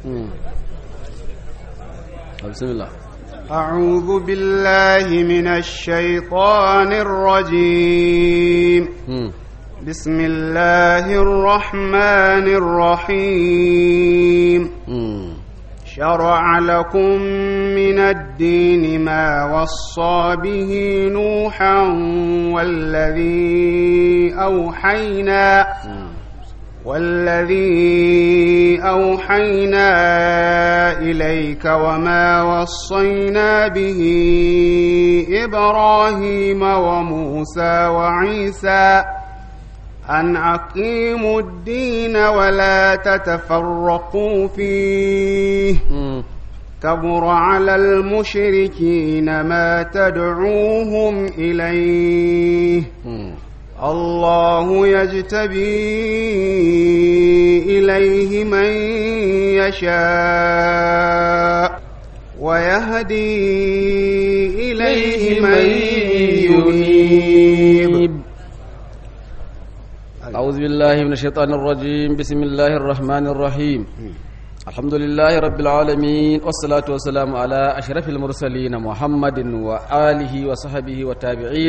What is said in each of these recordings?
بسم الله أعوذ بالله من الشيطان الرجيم بسم الله الرحمن الرحيم شرع لكم من الدين ما وصى به نوحا والذي أوحينا والذي أوحينا إليك وما وصينا به إبراهيم وموسى وعيسى أن أقيموا الدين ولا تتفرقوا فيه كبر على المشركين ما تدعوهم إليه الله يجتبي إليه من يشاء ويهدي إليه من ينيب أعوذ بالله من الشيطان الرجيم بسم الله الرحمن الرحيم الحمد لله رب العالمين والصلاة والسلام على أشرف المرسلين محمد وآله وصحبه وتابعين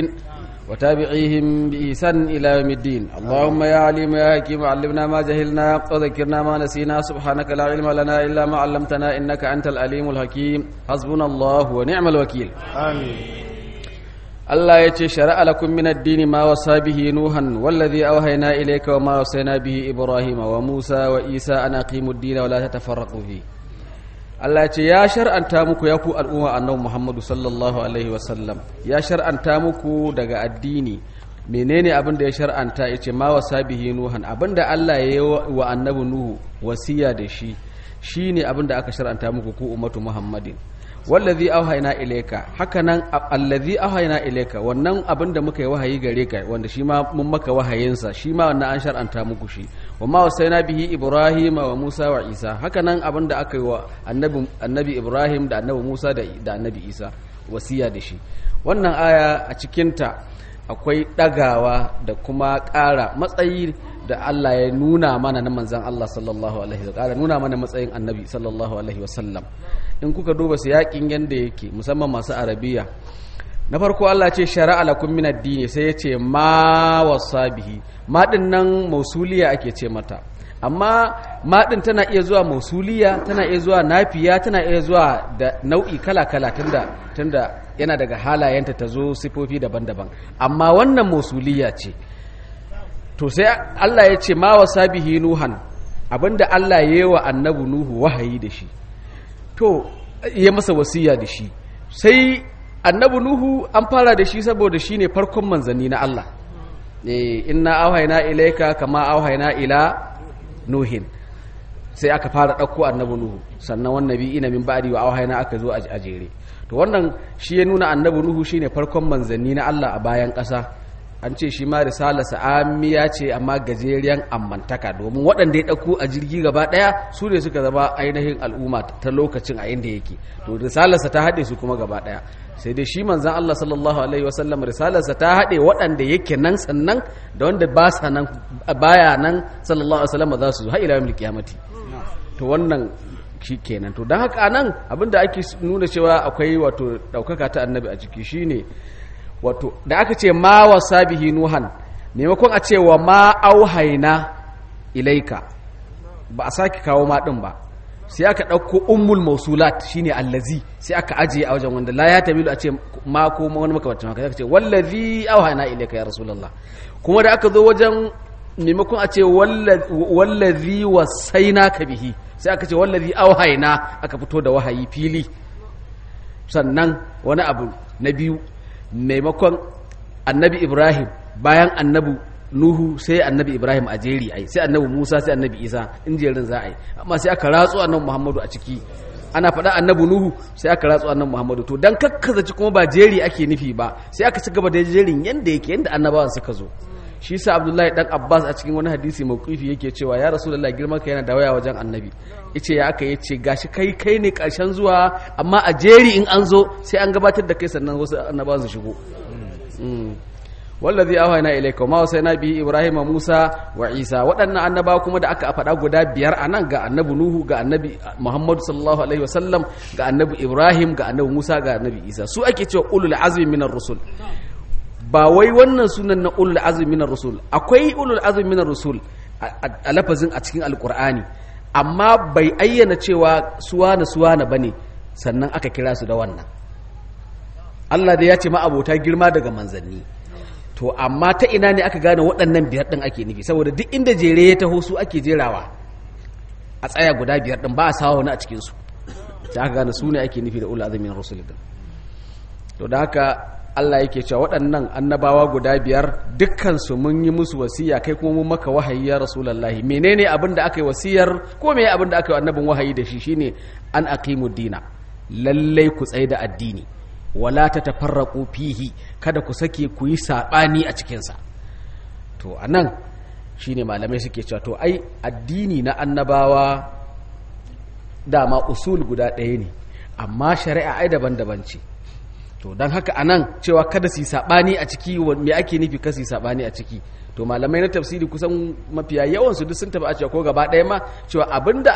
وتابعيهم بإحسان إلى يوم الدين اللهم يا عليم يا حكيم علمنا ما جهلنا وذكرنا ما نسينا سبحانك لا علم لنا إلا ما علمتنا إنك أنت العليم الحكيم حسبنا الله ونعم الوكيل آمين Allah ya ce shari'a lakum min ad-dini ma wasa bihi nuhan wallazi awhayna ilayka wa ma wasayna bihi ibrahima wa musa wa isa an aqimu ad-dina wa la tatafarraqu fi Allah ya ce ya shar'anta muku ya ku al'umma annabi Muhammadu sallallahu alaihi wa sallam ya shar'anta muku daga addini menene abin da ya shar'anta yace ma wasa bihi nuhan abinda Allah ya yi wa annabi nuhu wasiya da shi shine abin da aka shar'anta muku ku ummatu Muhammadin wallazi auhayna ilayka hakanan allazi auhayna ilayka wannan abin da muka yi wahayi gare ka wanda shi ma mun maka wahayinsa shi ma wannan an shar'anta muku shi wa ma wasaina bihi ibrahim wa musa wa isa hakanan abin da aka yi wa annabi annabi ibrahim da annabi musa da da annabi isa wasiya da shi wannan aya a cikin ta akwai dagawa da kuma ƙara matsayi da Allah ya nuna mana na manzan Allah sallallahu alaihi wa sallam nuna mana matsayin annabi sallallahu alaihi wa sallam in kuka duba su yakin yanda yake musamman masu arabiya na farko Allah ce shari'a lakum min ad-dini sai ya ce ma wasabihi ma din nan mausuliya ake ce mata amma ma din tana iya zuwa mausuliya tana iya zuwa nafiya tana iya zuwa da nau'i kala kala tunda tunda yana daga halayenta ta zo sifofi daban-daban amma wannan mausuliya ce to sai Allah ya ce ma wasabihi nuhan abinda Allah ya yi wa annabi nuhu wahayi da shi to ya masa wasiya da shi sai annabi nuhu an fara da shi saboda shi ne farkon manzanni na Allah inna auhaina ilaika kama auhaina ila nuhin sai aka fara ɗauko annabi nuhu sannan wannan bi ina min ba'di wa auhaina aka zo a jere to wannan shi ya nuna annabi nuhu shine farkon manzanni na Allah a bayan ƙasa an ce shi ma risalarsa amiya ce amma gajeriyan ammantaka domin waɗanda ya ɗauko a jirgi gaba ɗaya su ne suka zama ainihin al'umma ta lokacin a inda yake to risalarsa ta haɗe su kuma gaba ɗaya sai dai shi manzan Allah sallallahu alaihi wasallam risalarsa ta haɗe waɗanda yake nan sannan da wanda ba sa nan baya nan sallallahu alaihi wasallam za su zo har ila yawmil qiyamati to wannan shi kenan to don haka nan abinda ake nuna cewa akwai wato ɗaukaka ta annabi a ciki shine wato da aka ce ma wasa bihi nuhan maimakon a ce wa ma auhaina ilaika ba a sake kawo ma din ba sai aka ɗauko ummul mausulat shine allazi sai aka ajiye a wajen wanda la ya tamilu a ce ma ko wani makamacin haka aka ce wallazi auhaina ilaika ya rasulullah kuma da aka zo wajen maimakon a ce wallazi wasaina ka bihi sai aka ce wallazi auhaina aka fito da wahayi fili sannan wani abu na biyu maimakon annabi ibrahim bayan annabi nuhu sai annabi ibrahim a jeri ai sai annabi musa sai annabi isa in jerin za a yi amma sai aka ratsu annabi muhammadu a ciki ana faɗa annabi nuhu sai aka ratsu annabi muhammadu to dan kakkazaci kuma ba jeri ake nufi ba sai aka ci gaba da jerin yanda yake yanda annabawan suka zo shi sa abdullahi dan abbas a cikin wani hadisi mawqifi yake cewa ya rasulullahi girman ka yana da waya wajen annabi yace ya aka yace gashi kai kai ne karshen zuwa amma a jeri in an zo sai an gabatar da kai sannan wasu annabawan su shigo wallazi awhayna ilayka wa ma wasayna bi ibrahima musa wa isa waɗannan annabawa kuma da aka faɗa guda biyar anan ga annabi nuhu ga annabi muhammadu sallallahu alaihi wasallam ga annabi ibrahim ga annabi musa ga annabi isa su ake cewa ulul azmi minar rusul ba wai wannan sunan na ulul azmi minar rusul akwai ulul azmi minar rusul a lafazin a cikin alqur'ani amma bai ayyana cewa suwana suwana bane sannan aka kira su da wannan Allah da ya ce ma abota girma daga manzanni to amma ta ina ne aka gane waɗannan biyar ɗin ake nufi saboda duk inda jere ya taho su ake jerawa a tsaya guda biyar ɗin ba a sawa wani a cikinsu ta aka gane su ne ake nufi da ula azumin rasul ɗin to da haka Allah yake cewa waɗannan annabawa guda biyar dukkansu mun yi musu wasiya kai kuma mun maka wahayi ya rasulullahi menene abin da aka yi wasiyar ko me abin da aka yi annabin wahayi da shi shine an aqimu dina lallai ku tsaye da addini wala ta tafarraƙo fihi kada ku sake ku yi saɓani a cikinsa to a nan shi ne malamai suke cewa to ai addini na annabawa dama usul guda ɗaya ne amma shari'a ai daban-daban ce to don haka a nan cewa kada su yi saɓani a ciki me ake nufi kasi saɓani a ciki to malamai na tafsiri kusan mafiya yawansu duk sun tafi a cewa ko gaba ɗaya ma cewa abinda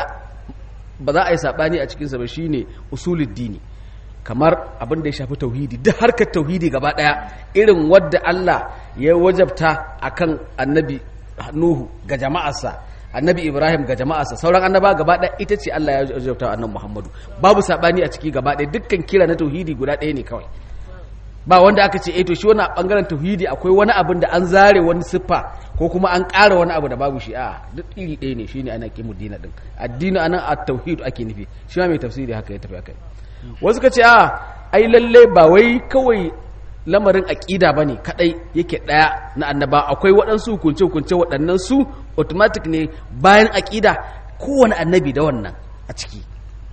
ba za a yi saɓani a cikinsa ba shine usulul dini kamar abin da ya shafi tauhidi duk harkar tauhidi gaba daya irin wadda Allah ya wajabta akan annabi Nuhu ga jama'arsa annabi Ibrahim ga jama'arsa sauran annaba gaba daya ita ce Allah ya wajabta annabi Muhammadu babu sabani a ciki gaba daya dukkan kira na tauhidi guda daya ne kawai ba wanda aka ce eh to shi wannan bangaren tauhidi akwai wani abin da an zare wani siffa ko kuma an ƙara wani abu da babu shi a duk iri ɗaya ne shine ana kimu dina din addini anan at-tauhid ake nufi shi ma mai tafsiri haka ya tafi akai wasu ka ce a ai lalle ba wai kawai lamarin aƙida ba ne kaɗai yake ɗaya na annaba akwai waɗansu hukunce-hukunce waɗannan su automatic ne bayan aƙida kowane annabi da wannan a ciki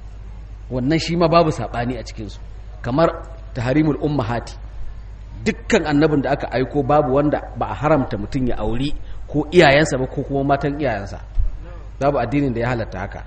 wannan shi ma babu saɓani a cikinsu kamar taharimul ummahati dukkan annabin da aka aiko babu wanda ba a haramta mutum ya auri ko iyayensa ba ko kuma matan iyayensa babu addinin da ya halatta haka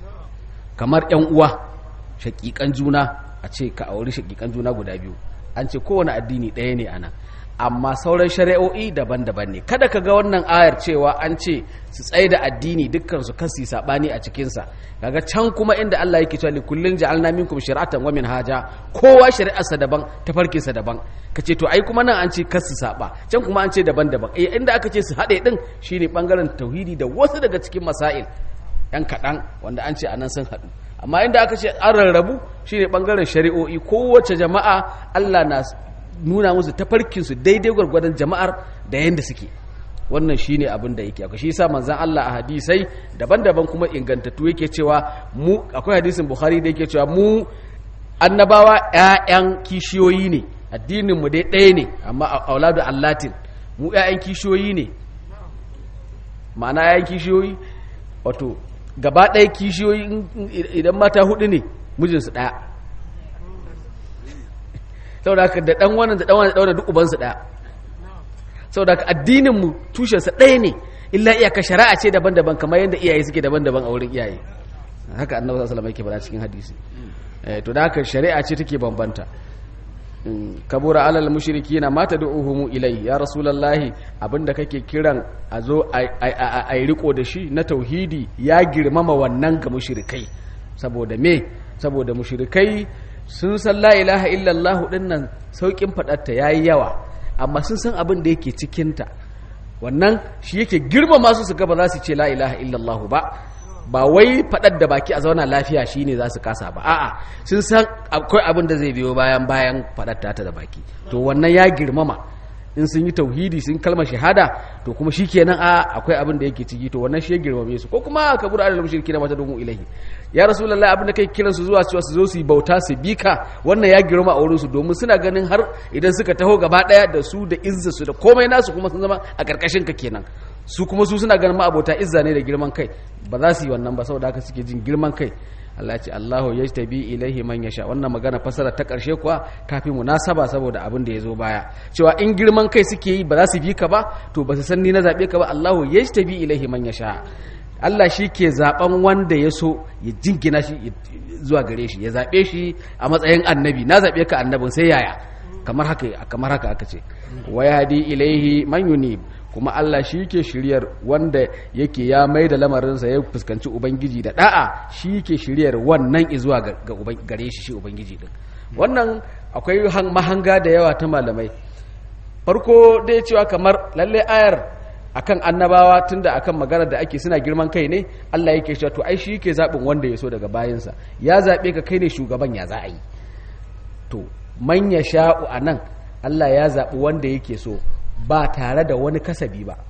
kamar 'yan uwa shakikan juna a ce ka auri shakikan juna guda biyu an ce kowane addini ɗaya ne ana amma sauran shari'o'i daban-daban ne kada ka ga wannan ayar cewa an ce su tsaye da addini dukkan su kasi sabani a cikinsa kaga can kuma inda Allah yake cewa likullin ja'alna minkum shir'atan wa minhaja kowa shari'arsa daban tafarkinsa daban kace to ai kuma nan an ce kasu saba can kuma an ce daban-daban eh inda aka ce su haɗe din shine bangaren tauhidi da wasu daga cikin masail yan kaɗan wanda an ce anan sun haɗu amma inda aka ce an rarrabu shine bangaren shari'o'i kowace jama'a Allah na nuna musu tafarkinsu daidai gwargwadon jama'ar da yadda suke wannan shine abin da yake akwai shi yasa manzon Allah a hadisai daban-daban kuma ingantattu yake cewa mu akwai hadisin Bukhari da yake cewa mu annabawa ƴaƴan kishiyoyi ne addinin mu dai ɗaya ne amma auladu allatin mu ƴaƴan kishiyoyi ne ma'ana ƴaƴan kishiyoyi wato gaba ɗaya kishiyoyi idan mata hudu ne mijinsu ɗaya saboda haka da ɗan wannan da ɗan wannan da ɗan duk ubansu ɗaya saboda haka addinin mu tushensa ɗaya ne illa iyaka shari'a ce daban-daban kamar yadda iyaye suke daban-daban a wurin iyaye haka annabi sallallahu alaihi wasallam yake faɗa cikin hadisi to da haka shari'a ce take bambanta kabura alal mushrikina ma tad'uhum ilai ya rasulullahi abinda kake kiran a zo a yi riko da shi na tauhidi ya girmama wannan ga mushrikai saboda me saboda mushrikai sun san la ilaha illallah dinnan saukin fadarta yayi yawa amma sun san abin da yake cikin ta wannan shi yake girmama su su ga ba za su ce la ilaha illallah ba ba wai faɗar da baki a zauna lafiya shine za su kasa ba a'a sun san akwai abin da zai biyo bayan bayan faɗar ta da baki to wannan ya girmama in sun yi tauhidi sun kalmar shahada to kuma shikenan a akwai abin da yake ciki to wannan shi ya girmame su ko kuma ka bura alal mushriki na mata domin ilahi ya rasulullahi abin da kai kiran su zuwa cewa su zo su yi bauta su bika wannan ya girma a wurin su domin suna ganin har idan suka taho gaba daya da su da izza su da komai nasu kuma sun zama a karkashin ka kenan su kuma su suna ganin ma'abota izza ne da girman kai ba za su yi wannan ba saboda haka suke jin girman kai Allah ce Allahu yajtabi ilaihi man yasha wannan magana fasara ta karshe kuwa kafin munasaba saboda abin da ya zo baya cewa in girman kai suke yi ba za su bi ka ba to ba su san ni na zabe ka ba Allahu yajtabi ilaihi man yasha Allah shi ke zaben wanda ya so ya jingina shi zuwa gare shi ya zabe shi a matsayin annabi na zabe ka annabin sai yaya kamar haka kamar haka aka ce wa yahdi ilaihi man yunib kuma Allah shi ke shiryar wanda yake ya mai da lamarinsa ya fuskanci ubangiji da da'a shi ke shiryar wannan izuwa ga gare shi shi ubangiji din wannan akwai mahanga da yawa ta malamai farko dai cewa kamar lalle ayar akan annabawa tunda akan maganar da ake suna girman kai ne Allah yake cewa to ai shi yake zabin wanda ya so daga bayansa ya zabe ka kai ne shugaban ya za a yi to man ya sha'u anan Allah ya zabi wanda yake so ba tare da wani kasabi ba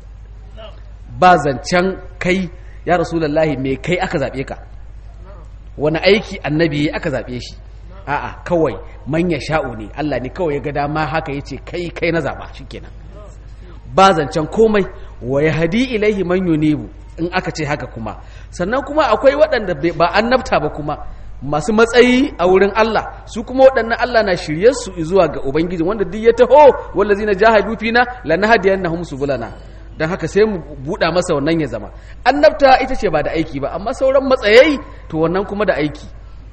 ba zancen kai ya rasulullahi me kai aka zabe ka wani aiki annabi aka zabe shi a'a kawai man ya sha'u ne Allah ne kawai ya ga dama haka yace kai kai na zaba shikenan ba zancen komai wa ya hadi ilaihi man yunibu in aka ce haka kuma sannan kuma akwai waɗanda ba annabta ba kuma masu matsayi a wurin Allah su kuma waɗannan Allah na shirye su zuwa ga ubangiji wanda duk ya taho wallazina jahadu fina lanahdiyannahum subulana dan haka sai mu buɗa masa wannan ya zama annabta ita ce ba da aiki ba amma sauran matsayai to wannan kuma da aiki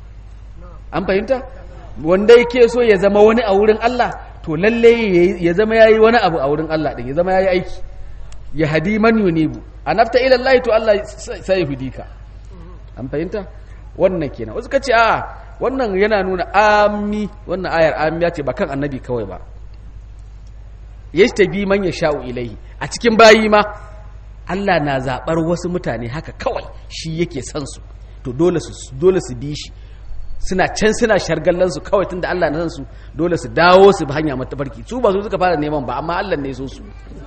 an fahimta wanda yake so ya zama wani a wurin Allah to lalle ya zama yayi wani abu a wurin Allah din ya zama yayi aiki ya hadi man yunibu anafta ila Allah to Allah sai hudika an fahimta wannan kenan wasu kace a wannan yana nuna ammi wannan ayar ammiya ce ba kan annabi kawai ba yashtabi man yasha'u ilaihi a cikin bayi ma Allah na zabar wasu mutane haka kawai shi yake son su to dole su dole su bi shi suna can suna shargallansu kawai tunda Allah na san su dole su dawo su bi hanya matafarki su ba su suka fara neman ba amma Allah ne so su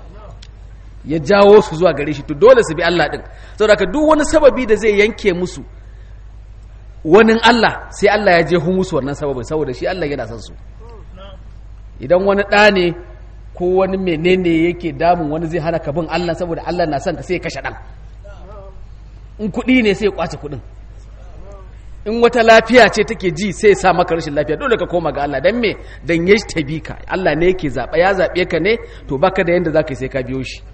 ya jawo su zuwa gare shi to dole su bi Allah din saboda ka duk wani sababi da zai yanke musu wani Allah sai Allah ya je musu wannan sababin saboda shi Allah yana son su idan wani ɗa ne ko wani menene yake damun wani zai hana ka bin Allah saboda Allah na son ka sai ya kashe ɗan in kuɗi ne sai ya kwace kuɗin in wata lafiya ce take ji sai sa maka rashin lafiya dole ka koma ga Allah dan me dan ya tabi ka Allah ne yake zaba ya zabe ka ne to baka da yanda zaka yi sai ka biyo shi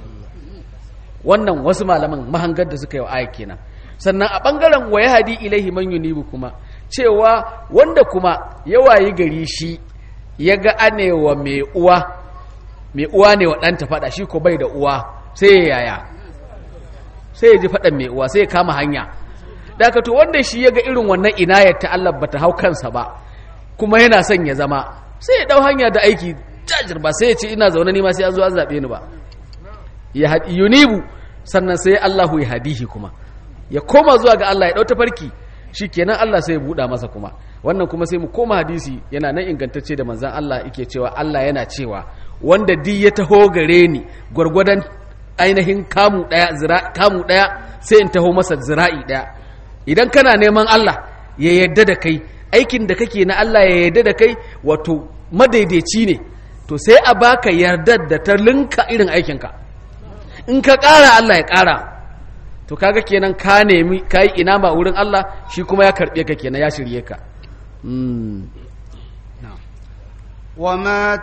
wannan wasu malaman mahangar da suka yi aya kenan sannan a bangaren waya hadi ilaihi man yunibu kuma cewa wanda kuma ya wayi gari shi ya ga anewa mai uwa mai uwa ne wa ɗanta faɗa shi ko bai da uwa sai ya yaya sai ya ji faɗan mai uwa sai ya kama hanya daga to wanda shi ya ga irin wannan inayar ta Allah bata hau kansa ba kuma yana son ya zama sai ya dau hanya da aiki jajir ba sai ya ce ina zaune ni ma sai an zo an zabe ni ba ya hadi yunibu sannan sai Allahu ya hadihi kuma ya koma zuwa ga Allah ya dau tafarki shikenan Allah sai ya buɗa masa kuma wannan kuma sai mu koma hadisi yana nan ingantacce da manzon Allah yake cewa Allah yana cewa wanda di ya taho gare ni gwargwadon ainihin kamu daya zira kamu daya sai in taho masa zira'i daya idan kana neman Allah ya yarda da kai aikin da kake na Allah ya yarda da kai wato madaidaici ne to sai a baka yardar da ta linka irin aikinka in ka ƙara Allah ya ƙara to kaga kenan ka nemi ka yi ina ma wurin Allah shi kuma ya karɓe ka kenan ya shirye ka وما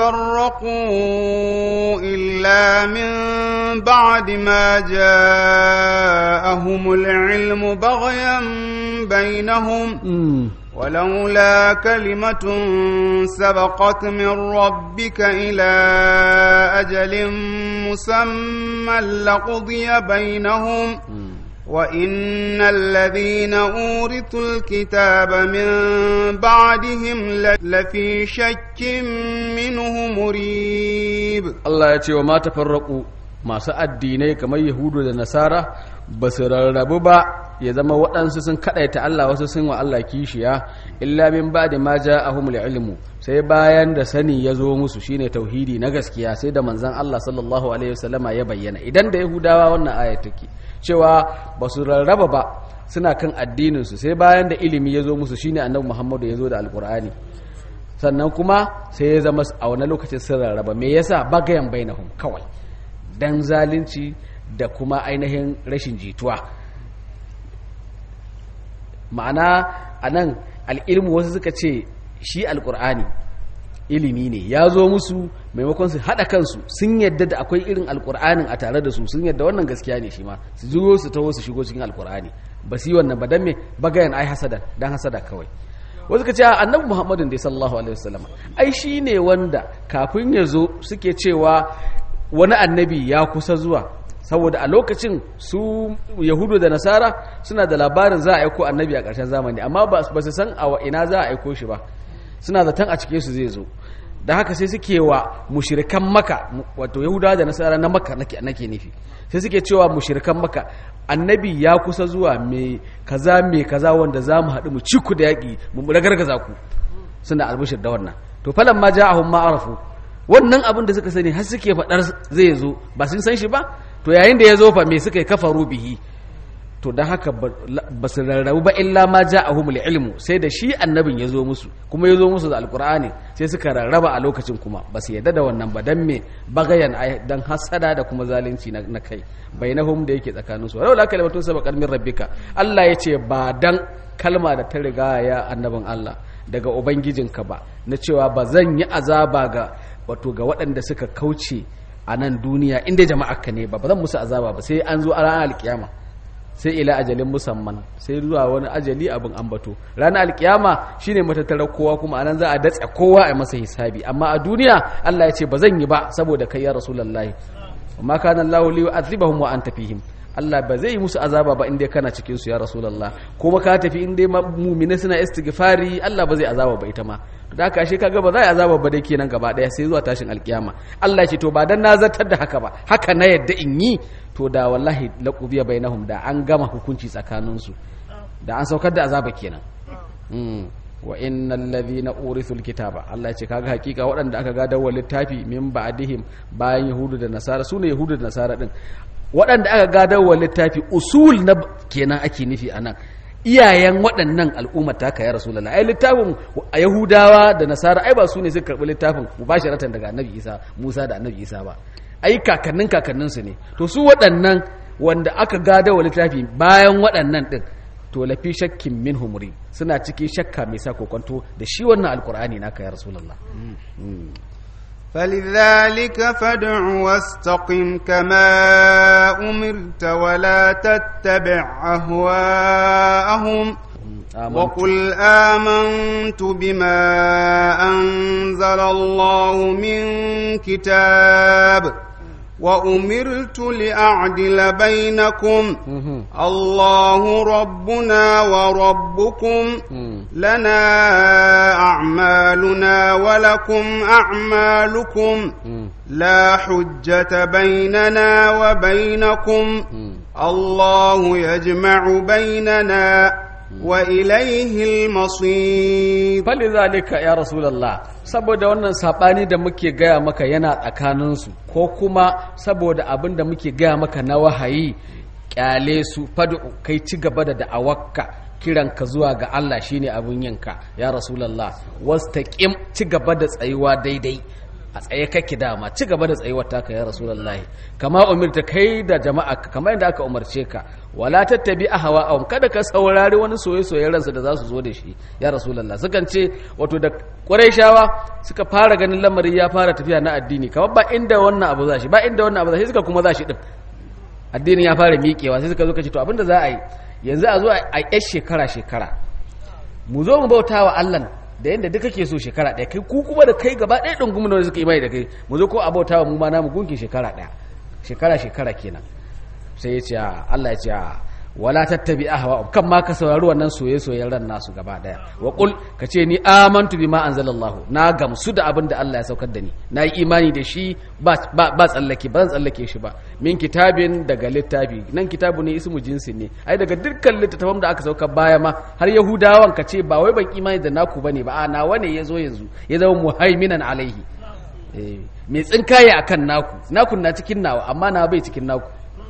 تفرقوا إلا من بعد ما جاءهم العلم بغيا بينهم ولولا كلمة سبقت من ربك إلى أجل مسمى لقضي بينهم وإن الذين أورثوا الكتاب من بعدهم لفي شك منه مريب الله يتي وما تفرقوا masu addinai kamar yahudu da nasara ba su rarrabu ba ya zama waɗansu sun kaɗaita Allah wasu sun wa Allah kishiya illa min ba da ma ja'ahumul ilmu sai bayan da sani ya zo musu shine tauhidi na gaskiya sai da manzon Allah sallallahu alaihi wasallama ya bayyana idan da yahudawa wannan aya take cewa ba su rarraba ba suna kan addininsu sai bayan da ilimi ya zo musu shine annabi muhammadu ya zo da alkur'ani sannan kuma sai ya zama a wani lokacin sun rarraba me yasa bagayan bainahum kawai dan zalunci da kuma ainihin rashin jituwa ma'ana a nan al'ilmu wasu suka ce shi alkur'ani ilimi ne ya zo musu maimakon su haɗa kansu sun yadda da akwai irin alkur'anin a tare da su sun yadda wannan gaskiya ne shi ma su zo su taho su shigo cikin alkur'ani ba su yi wannan ba don me bagayen ai hasada don hasada kawai wasu ka ce a annabi muhammadin da sallallahu alaihi wasallam ai shi ne wanda kafin ya zo suke cewa wani annabi ya kusa zuwa saboda a lokacin su yahudu da nasara suna da labarin za a aiko annabi a ƙarshen zamani amma ba su san a ina za a aiko shi ba suna zaton a cikin su zai zo da haka sai suke wa mushirikan maka wato yahudawa da nasara na maka nake nufi sai suke cewa mushirikan maka annabi ya kusa zuwa mai kaza mai kaza wanda za mu haɗu mu ci ku da yaƙi mu ragargaza ku suna albishir da wannan to falan ma ja'ahum ma arafu wannan abin da suka sani har suke faɗar zai zo ba sun san shi ba to yayin da ya zo fa me suka yi kafaru bihi to don haka ba su rarrabu ba illa ma ja'ahumul ilmu sai da shi annabin ya zo musu kuma ya zo musu da alkur'ani sai suka rarraba a lokacin kuma ba su yadda da wannan ba dan me bagayan dan hasada da kuma zalunci na kai bainahum da yake tsakanin su wala kalimatun sabaqat min rabbika Allah ya ce ba dan kalma da ta riga ya annabin Allah daga ubangijinka ba na cewa ba zan yi azaba ga wato ga waɗanda suka kauce a nan duniya inda jama'ar ka ne ba ba zan musu azaba ba sai an zo a ranar alkiyama sai ila ajalin musamman sai zuwa wani ajali abin ambato ranar alkiyama shine matattarar kowa kuma anan za a datse kowa a masa hisabi amma a duniya Allah ya ce ba zan yi ba saboda kai ya rasulullahi amma kana Allahu li yu'adhibahum wa anta fihim Allah ba zai yi musu azaba ba inda kana cikin su ya rasulullah kuma ka tafi inda mu'mina suna istighfari Allah ba zai azaba ba ita ma to da kashe kaga ba zai azaba ba dai kenan gaba daya sai zuwa tashin alkiyama Allah ya ce to ba dan na zartar da haka ba haka na yadda in yi to da wallahi laqubiya bainahum da an gama hukunci tsakanin su da an saukar da azaba kenan wa innal ladhina urithul kitaba Allah ya ce kaga hakika waɗanda aka gadar wa littafi min ba'dihim bayan yahudu da nasara sune yahudu da nasara din waɗanda aka gadar wa littafi usul na kenan ake nufi anan iyayen waɗannan al'ummar ta ya rasulullah ai littafin a yahudawa da nasara ai ba su ne suka karɓi littafin mubasharatan daga annabi isa musa da annabi isa ba ai kakannin kakanninsu ne to su waɗannan wanda aka gada wa littafi bayan waɗannan ɗin to lafi shakkin min humuri suna cikin shakka mai sa kokonto da shi wannan alkur'ani naka ya rasulullah فلذلك فادع واستقم كما أمرت ولا تتبع أهواءهم وقل آمنت بما أنزل الله من كتاب وأمرت لأعدل بينكم الله ربنا وربكم لنا أعمالنا ولكم أعمالكم لا حجة بيننا وبينكم الله يجمع بيننا وإليه المصير فلذلك يا رسول الله saboda wannan sabani da muke gaya maka yana tsakaninsu ko kuma saboda abin da muke gaya maka na wahayi kyale su fadu kai ci gaba da da'awakka kiranka zuwa ga Allah shine abin yinka ya rasulullah wastaqim ci gaba da tsayuwa daidai a tsaye kake dama ci gaba da tsayuwar taka ya rasulullahi kama umirta kai da jama'a kamar yadda aka umarce ka wala tattabi ahwa'ahum kada ka saurari wani soye-soyen ransa da za su zo da shi ya rasulullah sukan ce wato da qurayshawa suka fara ganin lamarin ya fara tafiya na addini kamar ba inda wannan abu za shi ba inda wannan abu za shi suka kuma za shi din addinin ya fara miƙewa sai suka zo ka ce to abinda za a yi yanzu a zo a yi shekara shekara mu zo mu bauta wa Allah da yadda duka ke so shekara ɗaya kai ku kuma da kai gaba ɗaya ɗin gumi da suka imani da kai mu zo ko abauta wa mu ma namu gunki shekara ɗaya shekara shekara kenan sai ya ce Allah ya ce wala tattabi ahwa kan ma ka saurari wannan soye soyen ran nasu gaba ɗaya wa qul ka ce ni amantu bima anzalallahu na gamsu da abin da Allah ya saukar da ni na yi imani da shi ba ba tsallake ba zan tsallake shi ba min kitabin daga littafi nan kitabu ne ismu jinsi ne ai daga dukkan littattafan da aka sauka baya ma har yahudawan ka ce ba wai ban imani da naku bane ba a nawa ne yazo yanzu ya zama muhaiminan alaihi mai tsinkaye akan naku naku na cikin nawa amma na bai cikin naku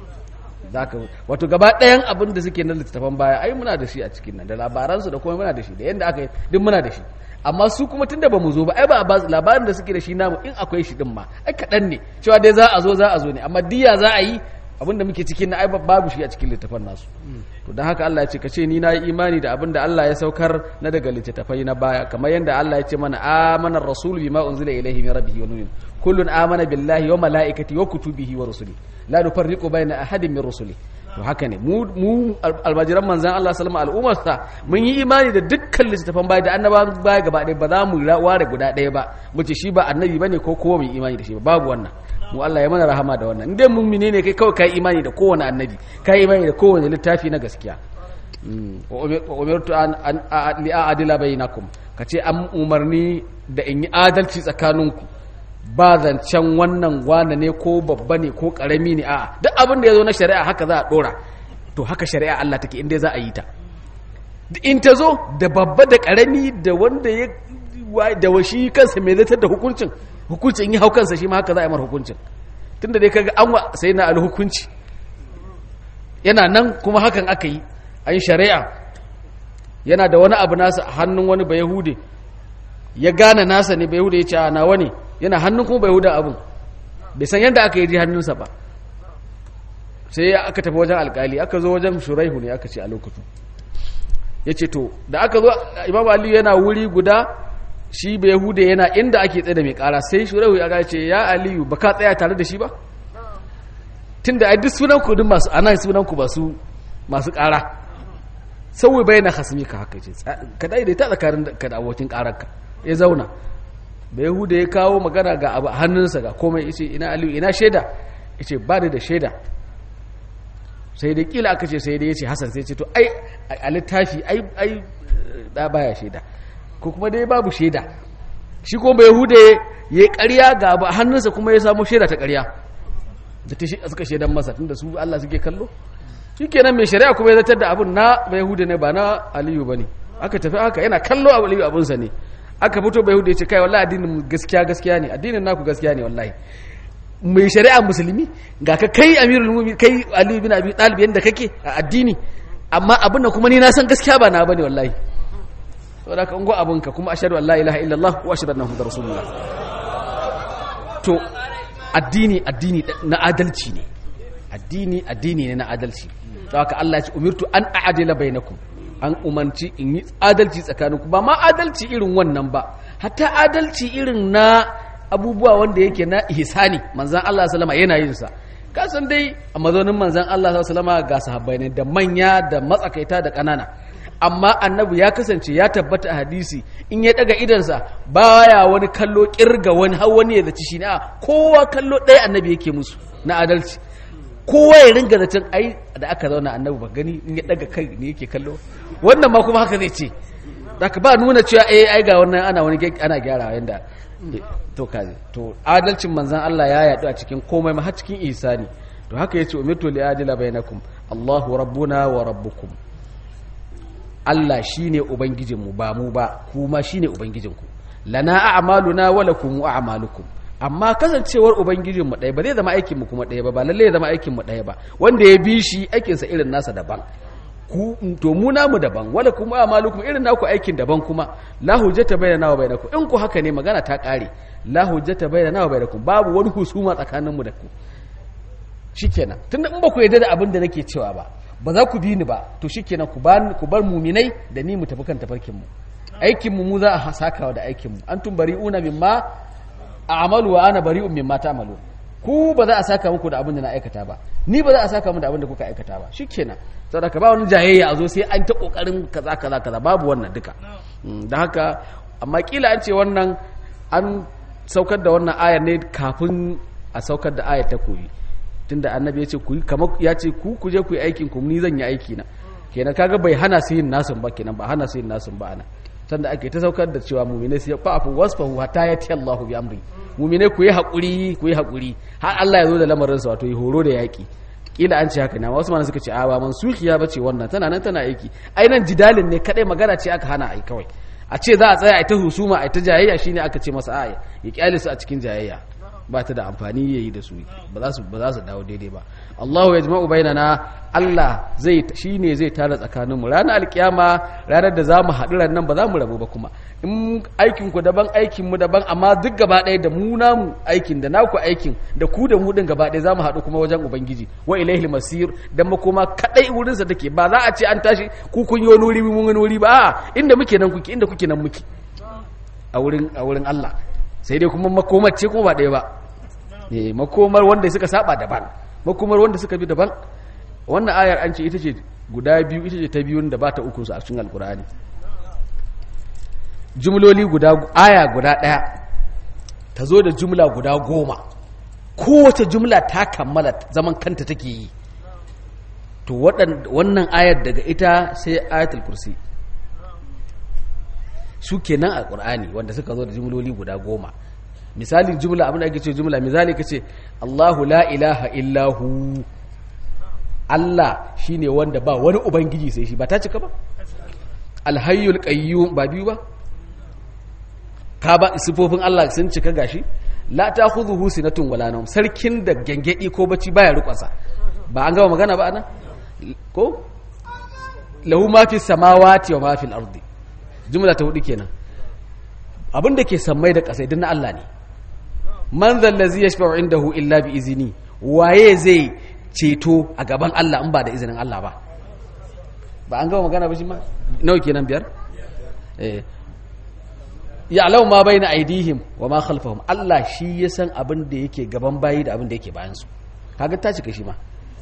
zaka wato gaba ɗayan abin da suke na littattafan baya ai muna da shi a cikin nan da labaransu da kuma muna da shi da yadda aka yi duk muna da shi amma su kuma tunda ba mu zo ba ai ba a labarin da suke da shi namu in akwai shi din ma ai kaɗan ne cewa dai za a zo za a zo ne amma diya za a yi abinda muke cikin na ai babu shi a cikin littafan nasu to don haka Allah ya ce kace ni na yi imani da abinda Allah ya saukar na daga littattafai na baya kamar yadda Allah ya ce mana amana rasul bima unzila ilayhi min rabbihi wa nuhin kullun amana billahi wa malaikati wa kutubihi wa rusuli la nufarriqu baina ahadin min rusuli to haka ne mu mu almajiran manzan Allah sallama al'ummarsa mun yi imani da dukkan littattafan baya da annabawan baya gaba ɗaya ba za mu ware guda ɗaya ba mu ce shi ba annabi bane ko kowa mu imani da shi ba babu wannan mu Allah ya mana rahama da wannan indai mun ne kai kawai kai imani da kowane annabi kai imani da kowane littafi na gaskiya wa umirtu an li a'dila bainakum kace an umarni da in yi adalci tsakaninku ba zancen wannan wane ne ko babba ne ko karami ne a'a duk abin da ya zo na shari'a haka za a dora to haka shari'a Allah take inda za a yi ta in ta zo da babba da karami da wanda ya da washi kansa mai zartar da hukuncin hukuncin yi hau kansa shi ma haka za a yi mar hukuncin tunda dai kaga an wa sai na alhukunci yana nan kuma hakan aka yi an shari'a yana da wani abu nasa a hannun wani bayahude ya gane nasa ne bayahude ya ce a nawa ne yana hannun kuma bayahuda abin bai san yadda aka yi ji hannunsa ba sai aka tafi wajen alkali aka zo wajen shuraihu ne aka ce a lokacin ya ce to da aka zo imam aliyu yana wuri guda shi bayahude yana inda ake tsaye da mai kara sai shuraihu ya ce ya aliyu ba ka tsaya tare da shi ba tun da duk sunan ku duk masu anan sunan ku masu masu kara sauyi bai na hasmi ka haka ce ka daidaita tsakanin ka da abokin kararka ya zauna bayahude ya kawo magana ga abu hannunsa ga komai ya ce ina aliyu ina shaida ya ce ba da shaida sai dai kila aka ce sai dai ya ce hasan sai ce to ai a littafi ai ai da baya shaida ko kuma dai babu shaida shi ko bai hude ya yi ƙarya ga abu hannunsa kuma ya samu shaida ta ƙarya da ta suka shaidan masa tunda su Allah suke kallo shi kenan mai shari'a kuma ya zartar da abun na bai hude ne ba na aliyu ba ne aka tafi haka yana kallo a aliyu abunsa ne aka fito bai hude ya ce kai wallahi addinin gaskiya gaskiya ne addinin naku gaskiya ne wallahi mai shari'a musulmi ga ka kai amirul mu'minin kai ali bin abi talib yanda kake a addini amma abin da kuma ni na san gaskiya ba na bane wallahi saboda ka ungo abin ka kuma ashhadu an la ilaha illallah wa ashhadu anna muhammadar rasulullah to addini addini na adalci ne addini addini ne na adalci to haka Allah ya ce umirtu an a'dila bainakum an umarci in yi adalci tsakaninku ba ma adalci irin wannan ba hatta adalci irin na abubuwa wanda yake na ihsani manzan Allah sallama yana yin sa kasan dai a mazaunin manzan Allah sallama ga sahabbai ne da manya da matsakaita da ƙanana amma annabi ya kasance ya tabbata a hadisi in ya daga idansa baya wani kallo kirga wani har wani ya zaci shi ne kowa kallo ɗaya annabi yake musu na adalci kowa ya ringa zaton ai da aka zauna annabi ba gani in ya daga kai ne yake kallo wannan ma kuma haka zai ce zaka ba nuna cewa eh ai ga wannan ana wani ana gyarawa yanda to kaje to adalcin manzan Allah ya yadu a cikin komai ma har cikin ihsani to haka yace umirtu li adila bainakum Allahu rabbuna wa rabbukum Allah shine ubangijinmu ba mu ba kuma shine ubangijinku lana a'maluna wa lakum a'malukum amma kasancewar ubangijinmu ɗaya ba zai zama aikinmu kuma ɗaya ba ba lalle ya zama aikinmu ɗaya ba wanda ya bi shi aikinsa irin nasa daban ku to mu namu daban wala kuma amalukum irin naku aikin daban kuma la hujjata bainana wa bainakum in ku haka ne magana ta kare la hujjata bainana wa bainakum babu wani husuma tsakanin mu da ku shikenan tunda in ba ku yarda da abin da nake cewa ba ba za ku bi ni ba to shikenan ku bar ku bar muminai da ni mu tafi kan tafarkin mu aikin mu mu za a sakawa da aikin mu antum bari'una mimma a'malu wa ana bari'un mimma ta'malu ku ba za a saka muku da abin da na aikata ba ni ba za a saka mu da abin da kuka aikata ba shikenan saboda ka ba wani jayayya a zo sai an ta kokarin kaza kaza kaza babu wannan duka da haka amma kila an ce wannan an saukar da wannan ayar ne kafin a saukar da ayar ta koyi tunda annabi ya ce ku kamar ya ce ku ku je ku yi aikin ku ni zan yi aiki na kenan kaga bai hana su yin nasun ba kenan ba hana su yin nasun ba ana sanda ake ta saukar da cewa mu'minai su fa'afu wasfahu hatta yati Allahu bi amri mu'minai ku yi hakuri ku yi hakuri har Allah ya zo da lamarin sa wato yi horo da yaki kila an ce haka na wasu mana suka ce a ba mansukiya bace wannan tana nan tana aiki ai nan jidalin ne kadai magana ce aka hana ai kawai a ce za a tsaya a ta husuma a ta jayayya shine aka ce masa aya ya kyale su a cikin jayayya ba ta da amfani yayi da su ba za su ba za su dawo daidai ba Allahu yajma'u bainana Allah zai shine zai tara tsakanin mu ranar alkiyama ranar da zamu haɗu ran nan ba za mu rabu ba kuma in aikin ku daban aikin mu daban amma duk gaba ɗaya da mu namu aikin da naku aikin da ku da mu din gaba ɗaya zamu haɗu kuma wajen ubangiji wa ilaihil masir dan makoma kadai wurin sa take ba za a ce an tashi ku kun yi wani wuri mun wani wuri ba a inda muke nan kuke inda kuke nan muke a wurin a wurin Allah sai dai kuma makomar ce kuma ba ɗaya ba eh makomar wanda suka saba daban makomar wanda suka bi daban wannan ayar an ce ita ce guda biyu ita ce ta biyun da ba ta uku su a cikin alkur'ani jumloli guda aya guda ɗaya ta zo da jumla guda goma kowace jumla ta kammala zaman kanta take yi to wannan ayar daga ita sai ayatul kursi su kenan a ƙur'ani wanda suka zo da jumloli guda goma misali jumla abin da ake ce jumla misali ka ce allahu la ilaha illahu allah shine wanda ba wani ubangiji sai shi ba ta cika ba alhayyul qayyum ba biyu ba ka ba sifofin allah sun cika gashi la ta khudhuhu sinatun wala nawm sarkin da gengedi ko bacci baya rukwasa ba an gama magana ba anan ko lahu ma fi samawati wa ma fil ardi jumla ta hudu kenan abin da ke sammai da kasai duk na Allah ne man zallazi yashfa'u indahu illa bi izini waye zai ceto a gaban Allah in ba da izinin Allah ba ba an gama magana ba shi ma nawa kenan biyar eh ya'lamu ma baina aidihim wa ma khalfahum Allah shi ya san abin da yake gaban bayi da abin da yake bayan su kaga ta cika shi ma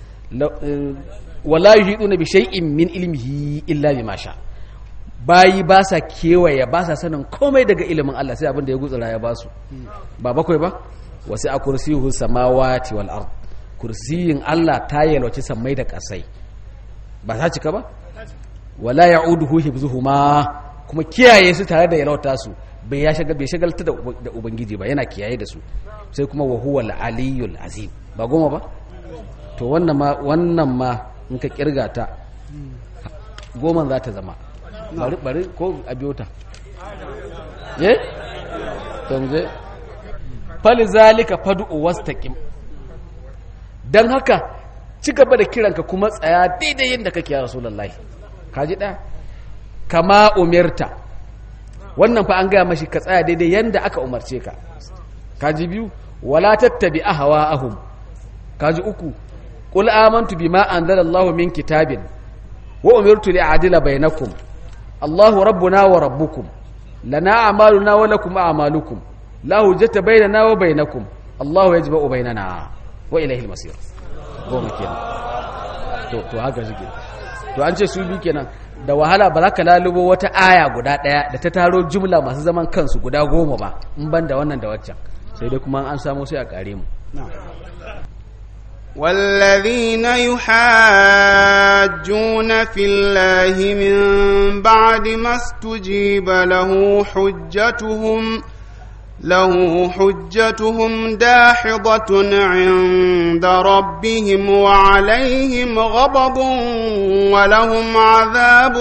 wala yuhiduna bi shay'in min ilmihi illa bima sha bayi ba sa kewaye ba sa sanin komai daga ilimin Allah sai abin da ya gutsura ya basu ba bakwai ba wasu a kursiyuhu samawati wal ard kursiyin Allah ta yalwaci sammai da kasai ba ta cika ba wala ya'uduhu hibzuhuma kuma kiyaye su tare da yalwata su bai ya shagal bai shagalta da ubangiji ba yana kiyaye da su sai kuma wa huwa al-aliyyul azim ba goma ba to wannan ma wannan ma in ka kirga ta goma za ta zama bari bari ko a biyo ta ye to mu je fali zalika fad'u wastaqim dan haka ci gaba da kiranka kuma tsaya daidai yadda kake ya rasulullahi kaji ɗaya kama umirta wannan fa an gaya mashi ka tsaya daidai yadda aka umarce ka kaji biyu wala tattabi ahwa'ahum kaji uku qul amantu bima anzalallahu min kitabin wa umirtu li a'dila bainakum Allahu rabbuna wa rabbukum lana a'maluna wa lakum a'malukum la hujjata bainana wa bainakum Allahu yajma'u bainana wa ilayhi al-masir goma kenan to to haka shike to an ce su bi kenan da wahala ba za ka lalubo wata aya guda daya da ta taro jumla masu zaman kansu guda goma ba in ban da wannan da waccan sai dai kuma an samu sai a kare mu والذين يحاجون في الله من بعد ما استجيب له حجتهم له حجتهم داحضة عند ربهم وعليهم غضب ولهم عذاب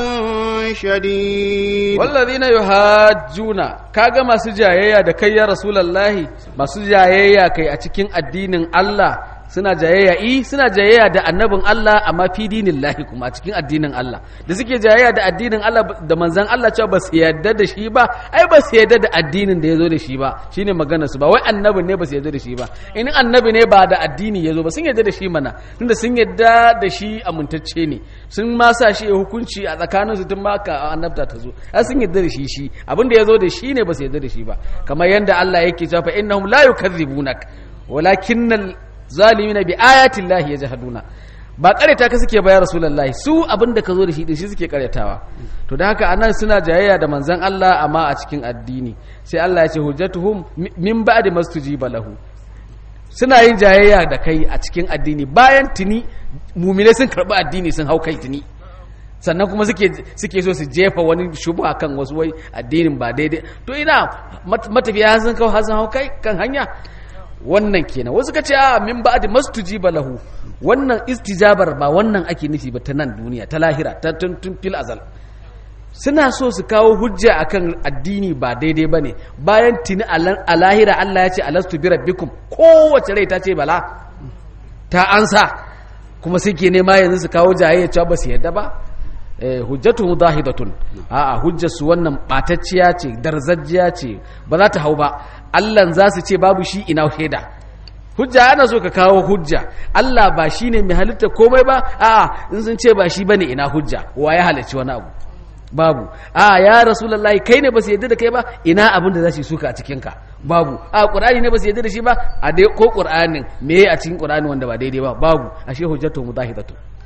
شديد والذين يحاجون kaga masu jayayya da kai ya rasulullahi masu jayayya kai a cikin addinin Allah suna jayayya i suna jayayya da annabin Allah amma fi dinillahi kuma a cikin addinin Allah da suke jayayya da addinin Allah da manzon Allah cewa ba su yarda da shi ba ai ba su yarda da addinin da yazo da shi ba shine maganar su ba wai annabin ne ba su yarda da shi ba in annabi ne ba da addini yazo ba sun yarda da shi mana tunda sun yarda da shi amintacce ne sun ma sa shi ya hukunci a tsakanin su tun ma ka annabta ta zo ai sun yarda da shi shi abin da yazo da shi ne ba su yarda da shi ba kamar yanda Allah yake cewa fa innahum la yukadzibunak walakinnal zalimina bi ayatin lahi ya jahaduna ba karyata ka suke bayar rasulullahi su abin da ka zo da shi din shi suke karyatawa to da haka anan suna jayayya da manzon Allah amma a cikin addini sai Allah ya ce hujjatuhum min ba'di mastujiba lahu suna yin jayayya da kai a cikin addini bayan tuni mumine sun karbi addini sun hau kai tuni sannan kuma suke suke so su jefa wani shubha kan wasu wai addinin ba daidai to ina matafiya sun kawo sun hau kai kan hanya wannan kenan wasu ka ce a min ba'di mastujiba lahu wannan istijabar ba wannan ake nufi ba ta nan duniya ta lahira ta tun fil azal suna so su kawo hujja akan addini ba daidai bane bayan tuni a lahira Allah ya ce alastu bi rabbikum kowace rai ta ce bala ta ansa kuma suke nema yanzu su kawo jayayya cewa ba su yadda ba hujjatu mudahidatun a'a hujjar su wannan batacciya ce darzajjiya ce ba za ta hau ba Allah za su ce babu shi ina shaida hujja ana so ka kawo hujja Allah ba shi ne mai halitta komai ba a'a in sun ce ba shi bane ina hujja wa ya halarci wani abu babu a ya rasulullahi kai ne ba su yadda da kai ba ina abin da za su suka a cikin ka babu a qur'ani ne ba su yadda da shi ba a dai ko qur'anin me a cikin qur'ani wanda ba daidai ba babu ashe hujjatu mudahidatu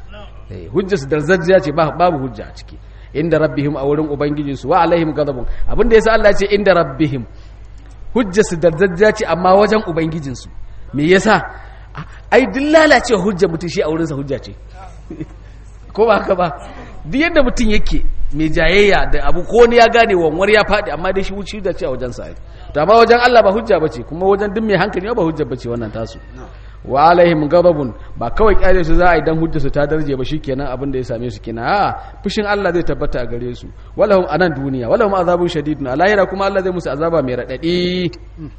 eh hujjar su darzajjiya ce babu hujja a ciki inda rabbihim a wurin ubangijinsu wa alaihim ghadabun abinda yasa Allah ya ce inda rabbihim hujjar su darzajjiya ce amma wajen ubangijinsu me yasa ai duk lalace hujjar mutum shi a wurinsa hujja ce ko ba haka ba duk yadda mutum yake mai jayayya da abu ko wani ya gane wanwar ya faɗi amma dai shi wuce da ce a wajen sa to amma wajen Allah ba hujja bace kuma wajen duk mai hankali ba hujja bace wannan tasu wa alaihim ghadabun ba kawai kyale su za a yi dan hujja su ta darje ba shikenan abin da ya same su kenan a fushin Allah zai tabbata a gare su walahum anan duniya walahum azabun shadidun a lahira kuma Allah zai musu azaba mai radadi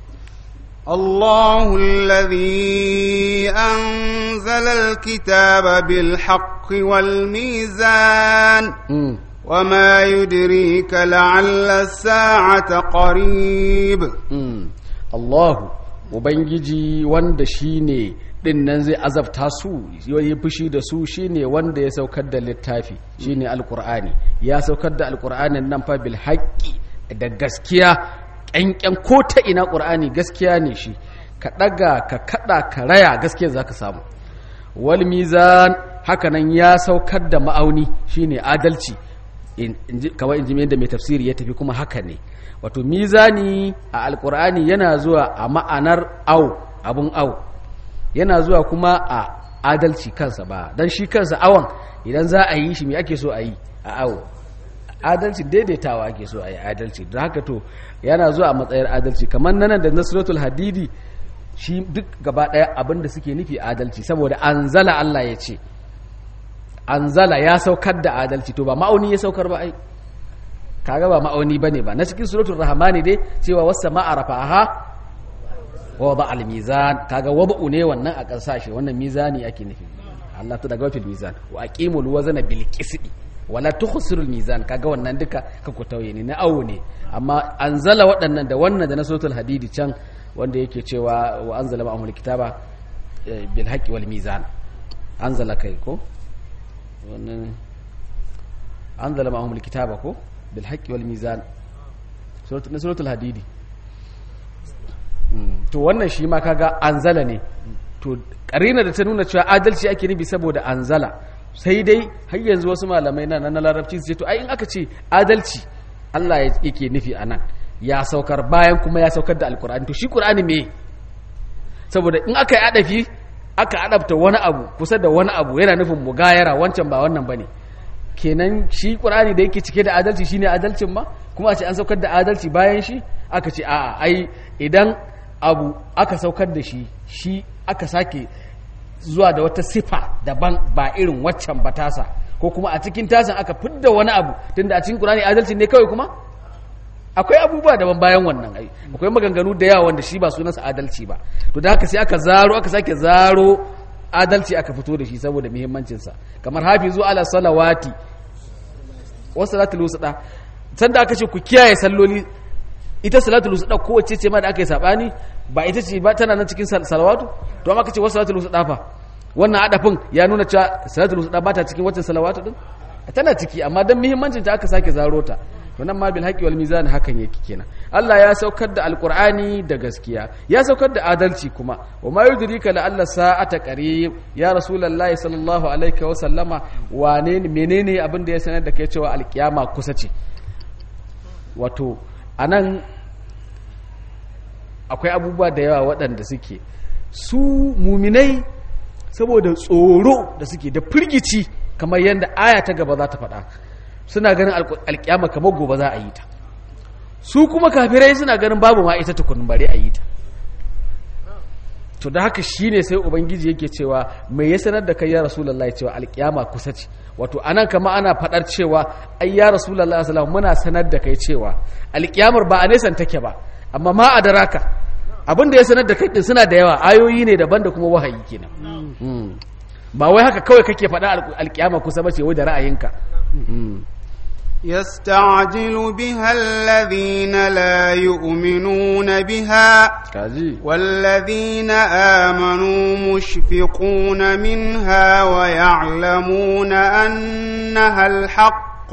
الله الذي أنزل الكتاب بالحق والميزان وما يدريك لعل الساعة قريب الله Ubangiji wanda shi ne ɗin nan zai azabta su yi fushi da su shi ne wanda ya saukar da littafi shi ne alkur'ani ya saukar da alkur'anin nan fa bil haƙƙi da gaskiya ƙyanƙyan ko ta ina ƙur'ani gaskiya ne shi ka ɗaga ka kaɗa ka raya gaskiya za ka samu wal mizan hakanan ya saukar da ma'auni shine adalci kawai in ji da mai tafsiri ya tafi kuma haka ne wato mizani a alƙur'ani yana zuwa a ma'anar au abun au yana zuwa kuma a adalci kansa ba don shi kansa awon idan za a yi shi me ake so a yi a au adalci daidaitawa ake so a yi adalci don haka to yana zuwa a matsayar adalci kamar nan da nasratul hadidi shi duk gaba daya abinda suke nufi adalci saboda anzala Allah ya ce anzala ya saukar da adalci to ba ma'auni ya saukar ba ai kaga ba ma'auni bane ba na cikin suratul rahmani dai cewa was sama'a rafa'aha wa wada al mizan kaga wada'u ne wannan a kasashe wannan mizani ake nufi Allah ta daga fil mizan wa aqimul wazna bil qisti wala tukhsirul mizan kaga wannan duka ka ku tauye ne na awo ne amma anzala waɗannan da wannan da na suratul hadidi can wanda yake cewa wa anzala ma'amul kitaba bil haqqi wal mizan anzala kai ko wannan anzala ma'amul kitaba ko bil haqqi wal mizan suratul na suratul hadidi to wannan shi ma kaga anzala ne to karina da ta nuna cewa adalci ake nufi saboda anzala sai dai har yanzu wasu malamai na na larabci su ce to ai in aka ce adalci Allah yake nufi a nan ya saukar bayan kuma ya saukar da alkur'ani to shi qur'ani me saboda in aka yi adafi aka adabta wani abu kusa da wani abu yana nufin mugayara wancan ba wannan bane kenan shi qur'ani da yake cike da adalci shine adalcin ma kuma a ce an saukar da adalci bayan shi aka ce a'a ai idan abu aka saukar da shi shi aka sake zuwa da wata sifa daban ba irin waccan ba tasa ko kuma a cikin tasan aka fidda wani abu tunda a cikin Qur'ani adalci ne kawai kuma akwai abubuwa daban bayan wannan ai akwai maganganu da yawa wanda shi ba sunansa adalci ba to da haka sai aka zaro aka sake zaro adalci aka fito da shi saboda muhimmancin sa kamar hafizu ala salawati wa salatul wusta sanda aka ce ku kiyaye salloli ita salatul wusta kowace ce ma da aka yi sabani ba ita ce ba tana nan cikin salawatu to amma kace wasu salatul wusta fa wannan adafin ya nuna cewa salatul wusta ba ta cikin wacce salawatu din tana ciki amma dan muhimmancin ta aka sake zaro ta to nan ma bil haqqi wal mizan hakan yake kenan Allah ya saukar da alqur'ani da gaskiya ya saukar da adalci kuma wa ma yudrika la alla sa'ata qarib ya rasulullahi sallallahu alaihi wa sallama wane menene abin da ya sanar da kai cewa alkiyama kusa ce wato anan akwai abubuwa da yawa waɗanda suke su muminai saboda tsoro da suke da firgici kamar yadda aya ta gaba za ta faɗa suna ganin alƙiyama kamar gobe za a yi ta su kuma kafirai suna ganin babu ma ita tukunin bare a yi ta to da haka shine sai ubangiji yake cewa mai ya sanar da kai ya rasulullahi cewa alƙiyama kusa ce wato anan kama ana faɗar cewa ai ya rasulullahi sallallahu muna sanar da kai cewa alƙiyamar ba a nesan take ba amma ma a daraka abinda ya sanar da kai din suna da yawa ayoyi ne daban da kuma wahayi kenan ba wai haka kawai kake faɗa alƙiyama kusa ba ce wai da ra'ayinka يستعجل بها الذين لا يؤمنون بها kaji والذين آمنوا مشفقون منها ويعلمون أنها الحق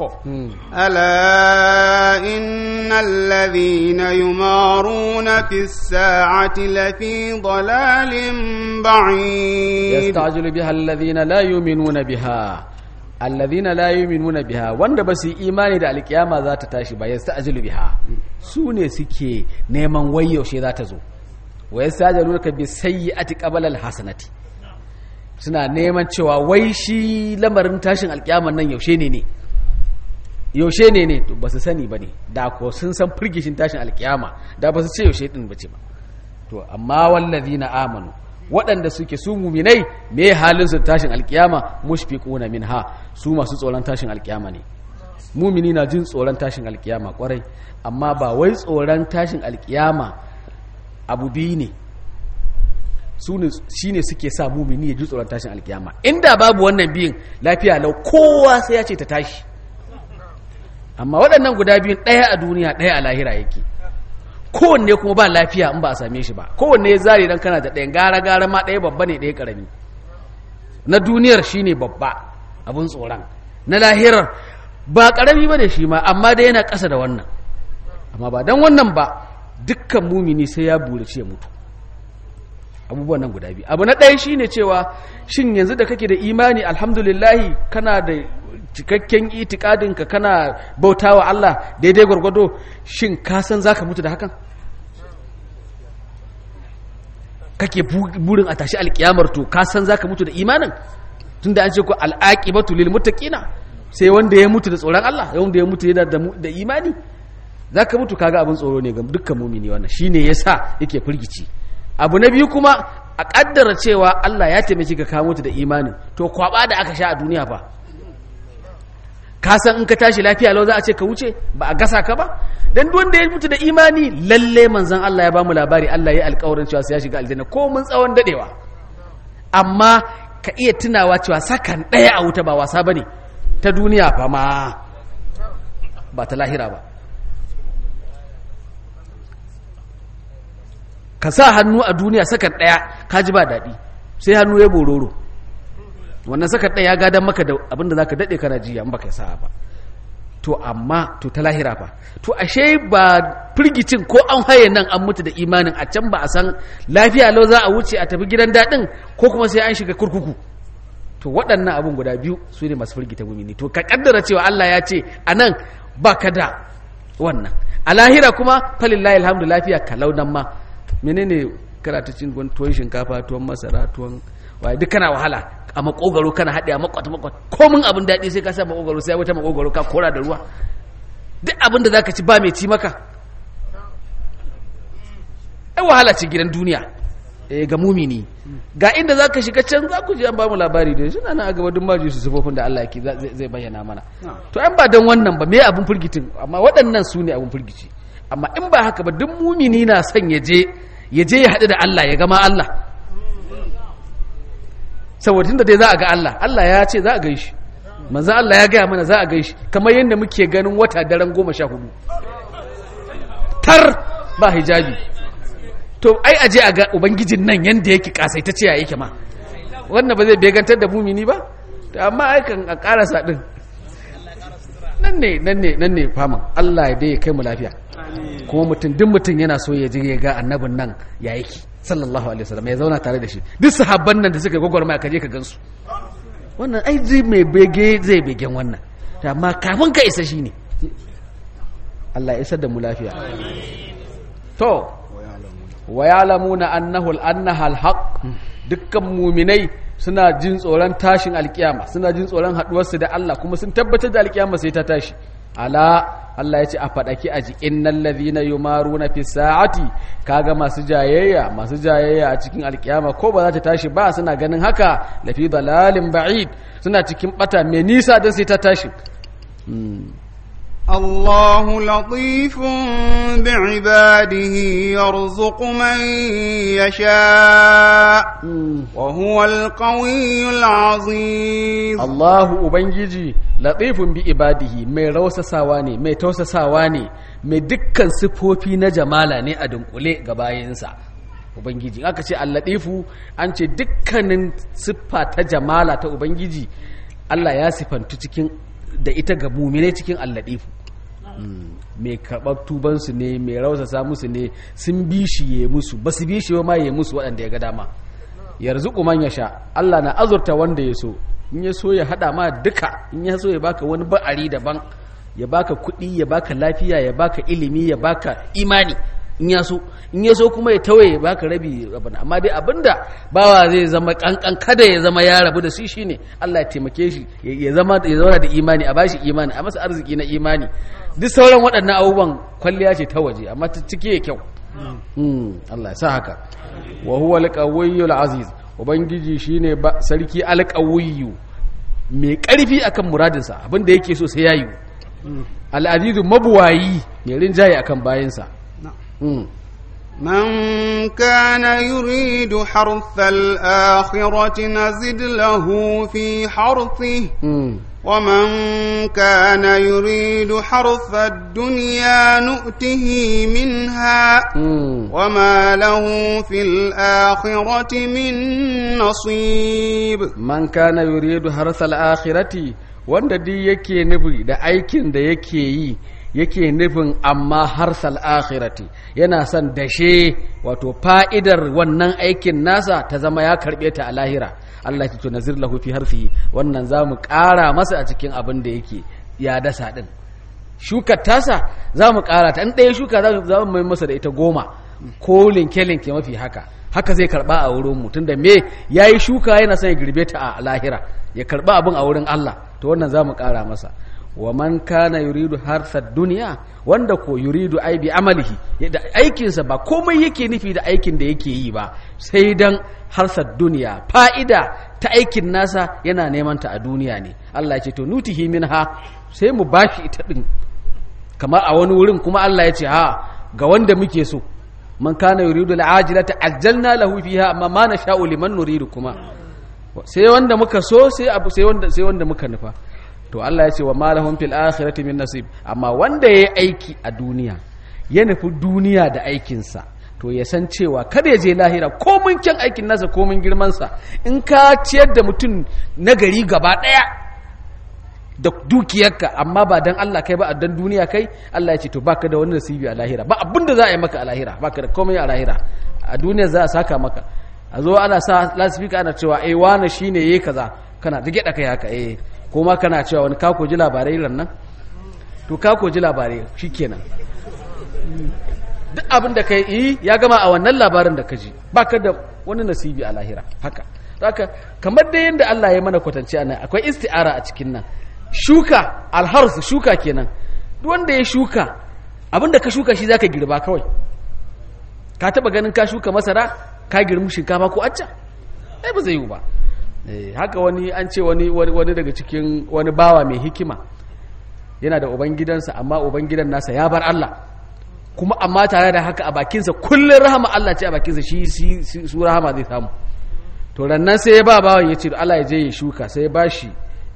ألا إن الذين يمارون في الساعة لفي ضلال بعيد yasta'jilu biha alladhina la yu'minuna biha allazina la yu'minuna biha wanda ba su yi imani da alkiyama za ta tashi ba yasta'jilu biha su ne suke neman wai yaushe za ta zo wa yastajilunaka bi sayyi'ati qabla alhasanati suna neman cewa wai shi lamarin tashin alkiyaman nan yaushe ne ne yaushe ne ne to ba su sani ba ne da ko sun san firgishin tashin alkiyama da ba su ce yaushe din bace ba to amma wallazina amanu waɗanda suke su muminai me halin su tashin alkiyama mushfiquna minha su masu tsoron tashin alkiyama ne mumini na jin tsoron tashin alkiyama kwarai amma ba wai tsoron tashin alkiyama abu biyu ne su ne shi ne suke sa mumini ya ji tsoron tashin alkiyama inda babu wannan biyun lafiya lau kowa sai ya ce ta tashi amma waɗannan guda biyun ɗaya a duniya ɗaya a lahira yake kowanne kuma ba lafiya in ba a same shi ba kowanne ya zare dan kana da ɗayan gara gara ma ɗaya babba ne ɗaya ƙarami na duniyar shi ne babba abin tsoron na lahirar ba ƙarami ba ne shi ma amma dai yana ƙasa da wannan amma ba don wannan ba dukkan mumini sai ya burace mutu abubuwan nan guda biyu abu na ɗaya shine cewa shin yanzu da kake da imani alhamdulillahi kana da cikakken itikadinka kana bautawa Allah daidai gwargwado shin ka san zaka mutu da hakan kake burin a tashi alkiyamar to ka san zaka mutu da imanin tunda an ce ko al'aqibatu lil muttaqina sai wanda ya mutu da tsoron Allah wanda ya mutu yana da imani zaka mutu kaga abin tsoro ne ga dukkan mumini wannan shine yasa yake firgici abu na biyu kuma a kaddara cewa Allah ya taimaki ka ka mutu da imanin to kwaba da aka sha a duniya ba ka san in ka tashi lafiya lau za a ce ka wuce ba a gasa ka ba dan duk wanda ya mutu da imani lalle manzon Allah ya bamu labari Allah ya alƙawarin cewa sai ya shiga aljanna ko mun tsawon dadewa amma ka iya tunawa cewa sakan ɗaya a wuta ba wasa bane ta duniya fa ma ba ta lahira ba ka sa hannu a duniya sakan ɗaya ka ji ba daɗi sai hannu ya bororo wannan sakan ɗaya ya gadon maka da abinda za ka daɗe kana jiya in baka sa'a ba to amma to ta lahira ba to ashe ba firgicin ko an haye nan an mutu da imanin a can ba a san lafiya lau za a wuce a tafi gidan daɗin ko kuma sai an shiga kurkuku to waɗannan abin guda biyu su ne masu firgita mumini to ka kaddara cewa Allah ya ce a nan ba ka da wannan a lahira kuma falillahi alhamdu lafiya kalau nan ma menene kana ta cin tuwon shinkafa tuwon masara tuwon waye duk kana wahala a makogaro kana haɗe a makwata makwata komin abin daɗi sai ka sa makogaro sai wata makogaro ka kora da ruwa duk abin da zaka ci ba mai ci maka ai wahala ce gidan duniya eh ga mumini ga inda zaka shiga can za ku ji an ba mu labari da suna nan a gaba duk maji su sufofin da Allah yake zai bayyana mana to an ba dan wannan ba me abin firgitin amma waɗannan su ne abin firgici amma in ba haka ba duk mumini na son ya je ya je ya haɗu da Allah ya gama Allah saboda tunda dai za a ga Allah Allah ya ce za a gaishi manzo Allah ya gaya mana za a gaishi kamar yadda muke ganin wata daren goma sha hudu tar ba hijabi to ai aje a ga ubangijin nan yanda yake kasaitacce ya yake ma wannan ba zai begantar da mumini ba to amma ai kan a karasa din nan ne nan ne nan ne faman Allah ya dai ya kai mu lafiya kuma mutum duk mutum yana so ya je ya ga annabin nan ya yake sallallahu alaihi wasallam ya zauna tare da shi duk sahabban nan da suka gwagwarmaya ka je ka gansu wannan ai zai mai bege zai begen wannan amma kafin ka isa shi ne Allah ya isar da mu lafiya to wa ya'lamuna annahu annaha alhaq dukkan muminai suna jin tsoron tashin alkiyama suna jin tsoron haduwarsu da Allah kuma sun tabbatar da alkiyama sai ta tashi ala Allah ya ce a faɗaki a jikin nan ladina yumaruna fi sa'ati kaga masu jayayya masu jayayya a cikin alkiyama ko ba za ta tashi ba suna ganin haka lafi dalalin ba'id suna cikin bata mai nisa don sai ta tashi الله لطيف بعباده يرزق من يشاء وهو القوي العظيم الله ubangiji latifun bi ibadihi mai rausasawa ne mai tausasawa ne mai dukkan sifofi na jamala ne a dunkule ga bayinsa ubangiji aka ce allatifu an ce dukkanin siffa ta jamala ta ubangiji Allah ya sifantu cikin da ita ga mumine cikin allatifu mai karɓar tubansu ne mai rausasa musu ne sun bishiye musu ba su bishiye ma ya musu waɗanda ya ga dama yarzu man ya sha Allah na azurta wanda ya so in ya so ya hada ma duka in ya so ya baka wani ba'ari daban ya baka kuɗi ya baka lafiya ya baka ilimi ya baka imani in ya so in ya so kuma ya tawaye ya baka rabi abin amma dai abinda bawa zai zama kankan kada ya zama ya rabu da shi shine Allah ya taimake shi ya zama ya zauna da imani a bashi imani a masa arziki na imani duk sauran waɗannan abubuwan kwalliya ce ta waje amma ta cike ya kyau Allah ya sa haka wa huwa al aziz ubangiji shine sarki al-qawiyyu mai karfi akan muradinsa abinda yake so sai yayi al-azizu mabuwayi mai rinjaye akan bayinsa من كان يريد حرث الآخرة نزد له في حرثه ومن كان يريد حرث الدنيا نؤته منها وما له في الآخرة من نصيب من كان يريد حرث الآخرة wanda duk yake nufi da aikin da yake yi yake nufin amma harsal akhirati yana son dashe wato fa'idar wannan aikin nasa ta zama ya karbe ta a lahira Allah ya tunazir lahu fi harfihi wannan zamu ƙara masa a cikin abin da yake ya dasa din shukar tasa zamu ƙara ta in ɗaya shuka za mu mai masa da ita goma ko linke linke mafi haka haka zai karba a wurin mu tunda me yayi shuka yana son ya girbe ta a lahira ya karba abin a wurin Allah to wannan zamu ƙara masa wa man kana yuridu harsa duniya wanda ko yuridu ai bi amalihi da aikinsa ba komai yake nufi da aikin da yake yi ba sai dan harsa duniya fa'ida ta aikin nasa yana neman ta a duniya ne Allah ya ce to nutihi minha sai mu bashi ita din kamar a wani wurin kuma Allah ya ce ha ga wanda muke so man kana yuridu al'ajilata ajjalna lahu fiha amma ma nasha'u liman nuridu kuma sai wanda muka so sai abu sai wanda sai wanda muka nufa to Allah ya ce wa malahum fil akhirati min nasib amma wanda yayi aiki a duniya ya nufi duniya da aikinsa to ya san cewa kada ya je lahira komin kyan aikin nasa komin girmansa in ka ciyar da mutum na gari gaba daya da dukiyarka amma ba dan Allah kai ba a dan duniya kai Allah ya ce to baka da wani nasibi a lahira ba abinda za a yi maka a lahira baka da komai a lahira a duniya za a saka maka a zo ana sa lasifika ana cewa eh wani shine yayi kaza kana da gida kai haka eh ko ma kana cewa wani kako ji labarai ran nan to kako ji labarai shikenan duk abin da kai yi ya gama a wannan labarin da ka ji baka da wani nasibi a lahira haka haka kamar da yadda Allah ya mana kwatance anan akwai isti'ara a cikin nan shuka alharsu shuka kenan duk wanda ya shuka abin da ka shuka shi zaka girba kawai ka taba ganin ka shuka masara ka girmi shinkafa ko acca ai ba zai yi ba haka wani an ce wani wani daga cikin wani bawa mai hikima yana da ubangidansa amma ubangidan nasa ya bar Allah kuma amma tare da haka a bakinsa kullum rahama Allah ce a bakinsa shi su rahama zai samu to rannan sai ya ba bawan ya ce Allah ya je ya shuka sai ya ba shi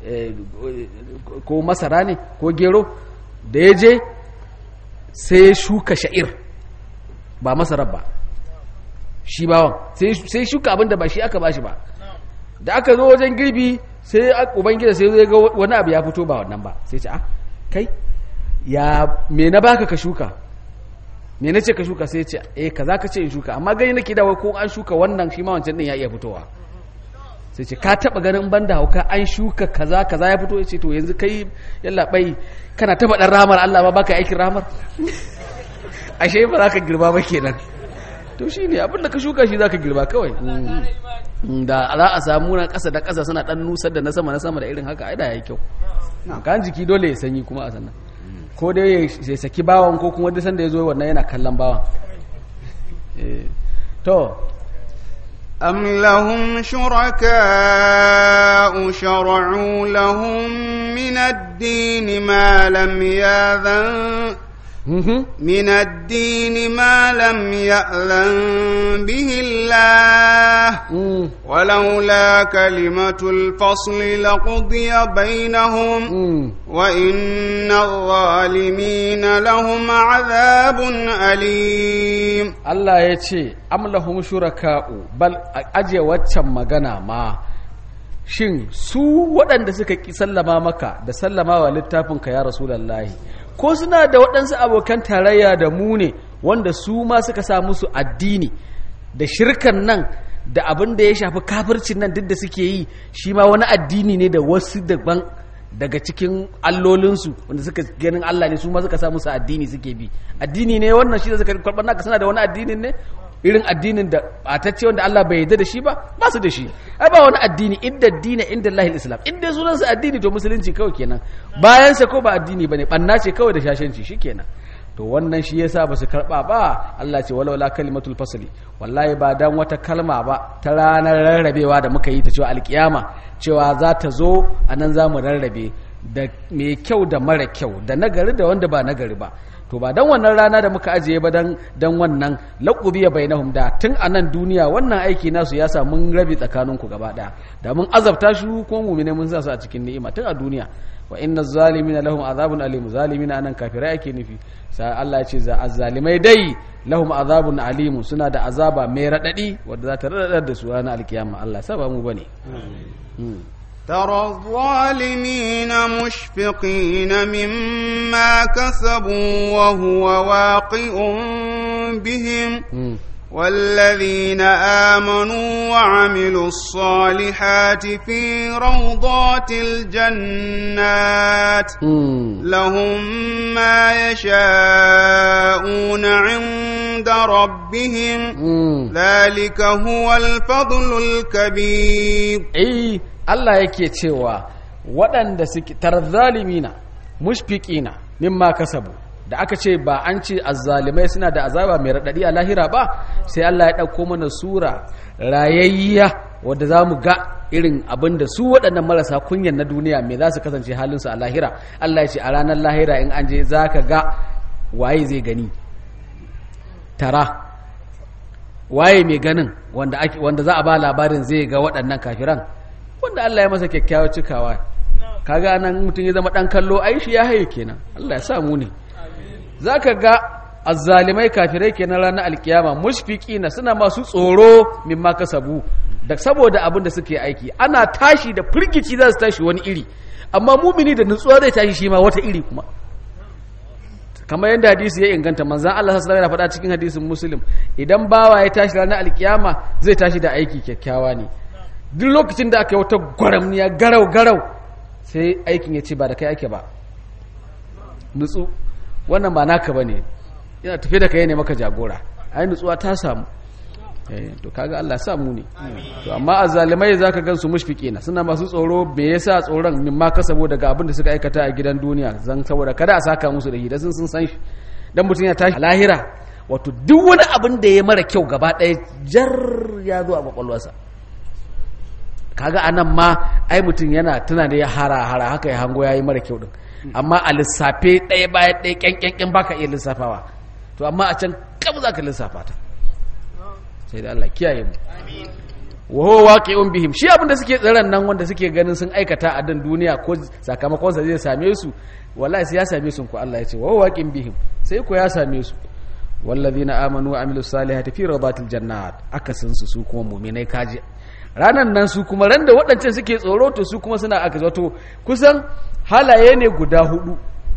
ko masara ne ko gero da ya je sai ya shuka sha'ir ba masarar ba shi bawan sai shuka abinda ba shi aka ba shi ba da aka zo wajen girbi sai ubangida sai zai ga wani abu ya fito ba wannan ba sai ce ah kai ya me na baka ka shuka me na ce ka shuka sai ce eh kaza ka ce in shuka amma gani nake da ko an shuka wannan shi ma wancan din ya iya fitowa sai ce ka taba ganin banda hauka an shuka kaza kaza ya fito yace to yanzu kai yalla bai kana taba dan ramar Allah ba baka aikin ramar ashe ba za ka girba ba kenan to shine abinda ka shuka shi zaka girba kawai da za a samu na ƙasa da ƙasa suna ɗan nusar da na sama na sama da irin haka ai da yayi kyau kan jiki dole ya sanyi kuma a sannan ko dai ya saki bawan ko kuma duk sanda ya zo wannan yana kallon bawan to أم لهم شركاء شرعوا لهم من الدين ما لم يأذن من الدين ما لم يأذن به الله ولولا كلمة الفصل لقضي بينهم وإن الظالمين لهم عذاب أليم الله يتي أم لهم شركاء بل أجي واتشم مغانا ما shin su waɗanda suka ƙi sallama maka da sallama wa littafinka ya rasulallahi ko suna da waɗansu abokan tarayya da mu ne wanda su ma suka sa musu addini da shirkan nan da abin da ya shafi kafircin nan duk da suke yi shi ma wani addini ne da wasu daban daga cikin allolinsu wanda suka ganin Allah ne su ma suka sa musu addini suke bi addini ne wannan shi da suka karɓar naka suna da wani addinin ne irin addinin da batacce wanda Allah bai yarda da shi ba ba su da shi ai ba wani addini inda dina inda Allahil Islam inda sunan sa addini to musulunci kawai kenan bayan sa ko ba addini bane banna ce kawai da shashanci shikenan to wannan shi yasa ba su karba ba Allah ce walau la kalimatul fasli wallahi ba dan wata kalma ba ta ranar rarrabewa da muka yi ta cewa alkiyama cewa za ta zo anan za mu rarrabe da mai kyau da mara kyau da nagari da wanda ba nagari ba to ba dan wannan rana da muka ajiye ba dan dan wannan laqubiya bainahum da tun a nan duniya wannan aiki nasu ya sa mun rabi tsakaninku gaba daya da mun azabta shi ko mu'mine mun sa su a cikin ni'ima tun a duniya wa inna zalimina lahum azabun alim zalimina anan kafirai ake nufi sai Allah ya ce za azzalimai dai lahum azabun alim suna da azaba mai radadi wanda za ta radadar da su ranar alkiyama Allah saba mu bane ترى الظالمين مشفقين مما كسبوا وهو واقع بهم والذين آمنوا وعملوا الصالحات في روضات الجنات لهم ما يشاءون عند ربهم ذلك هو الفضل الكبير eh Allah yake cewa waɗanda suke tarzalimina mushfiqina mimma kasabu da aka ce ba an ce azzalimai suna da azaba mai raɗaɗi a lahira ba sai Allah ya ɗauko mana sura rayayya wadda za mu ga irin abin da su waɗannan marasa kunyan na duniya mai za su kasance halinsu a lahira Allah ya ce a ranar lahira in an je za ka ga waye zai gani tara waye mai ganin wanda za a ba labarin zai ga waɗannan kafiran wanda Allah ya masa kyakkyawar cikawa kaga nan mutum ya zama ɗan kallo aishi ya haye kenan Allah ya sa mu ne za ka ga azzalimai kafirai ke na ranar alkiyama mushfiki na suna masu tsoro mimma kasabu da saboda abin da suke aiki ana tashi da firgici za su tashi wani iri amma mumini da nutsuwa zai tashi shi ma wata iri kuma kamar yadda hadisi ya inganta manzan Allah sallallahu alaihi faɗa cikin hadisin muslim idan bawa ya tashi ranar alkiyama zai tashi da aiki kyakkyawa ne duk lokacin da aka yi wata gwaramniya garau garau sai aikin ya ce ba da kai ake ba nutsu wannan ba naka bane yana tafi da kai ne maka jagora ai nutsuwa ta samu eh to kaga Allah ya samu ne to amma azzalimai zaka gansu mushfiqina suna masu tsoro me yasa tsoron min ma ka saboda ga abin da suka aikata a gidan duniya zan saboda kada a saka musu da hida sun sun san shi dan mutun ya tashi lahira wato duk wani abin da ya mara kyau gaba ɗaya jar ya zo a kwakwalwarsa kaga anan ma ai mutum yana tuna da ya hara hara haka ya hango yayi mara kyau din amma a lissafe ɗaya bayan ɗaya ƙyanƙyanƙyan baka iya lissafawa to amma a can kam za ka lissafa ta sai da Allah kiyaye mu wa huwa waqi'un bihim shi abinda suke tsiran nan wanda suke ganin sun aikata a dan duniya ko sakamakon sa zai same su wallahi sai ya same su ko Allah ya ce wa huwa waqi'un bihim sai ko ya same su wallazina amanu wa amilus salihati fi radatil jannat akasin su su kuma mu'minai kaji ranan nan su kuma ran da waɗancan suke tsoro to su kuma suna aka zato kusan halaye ne guda hudu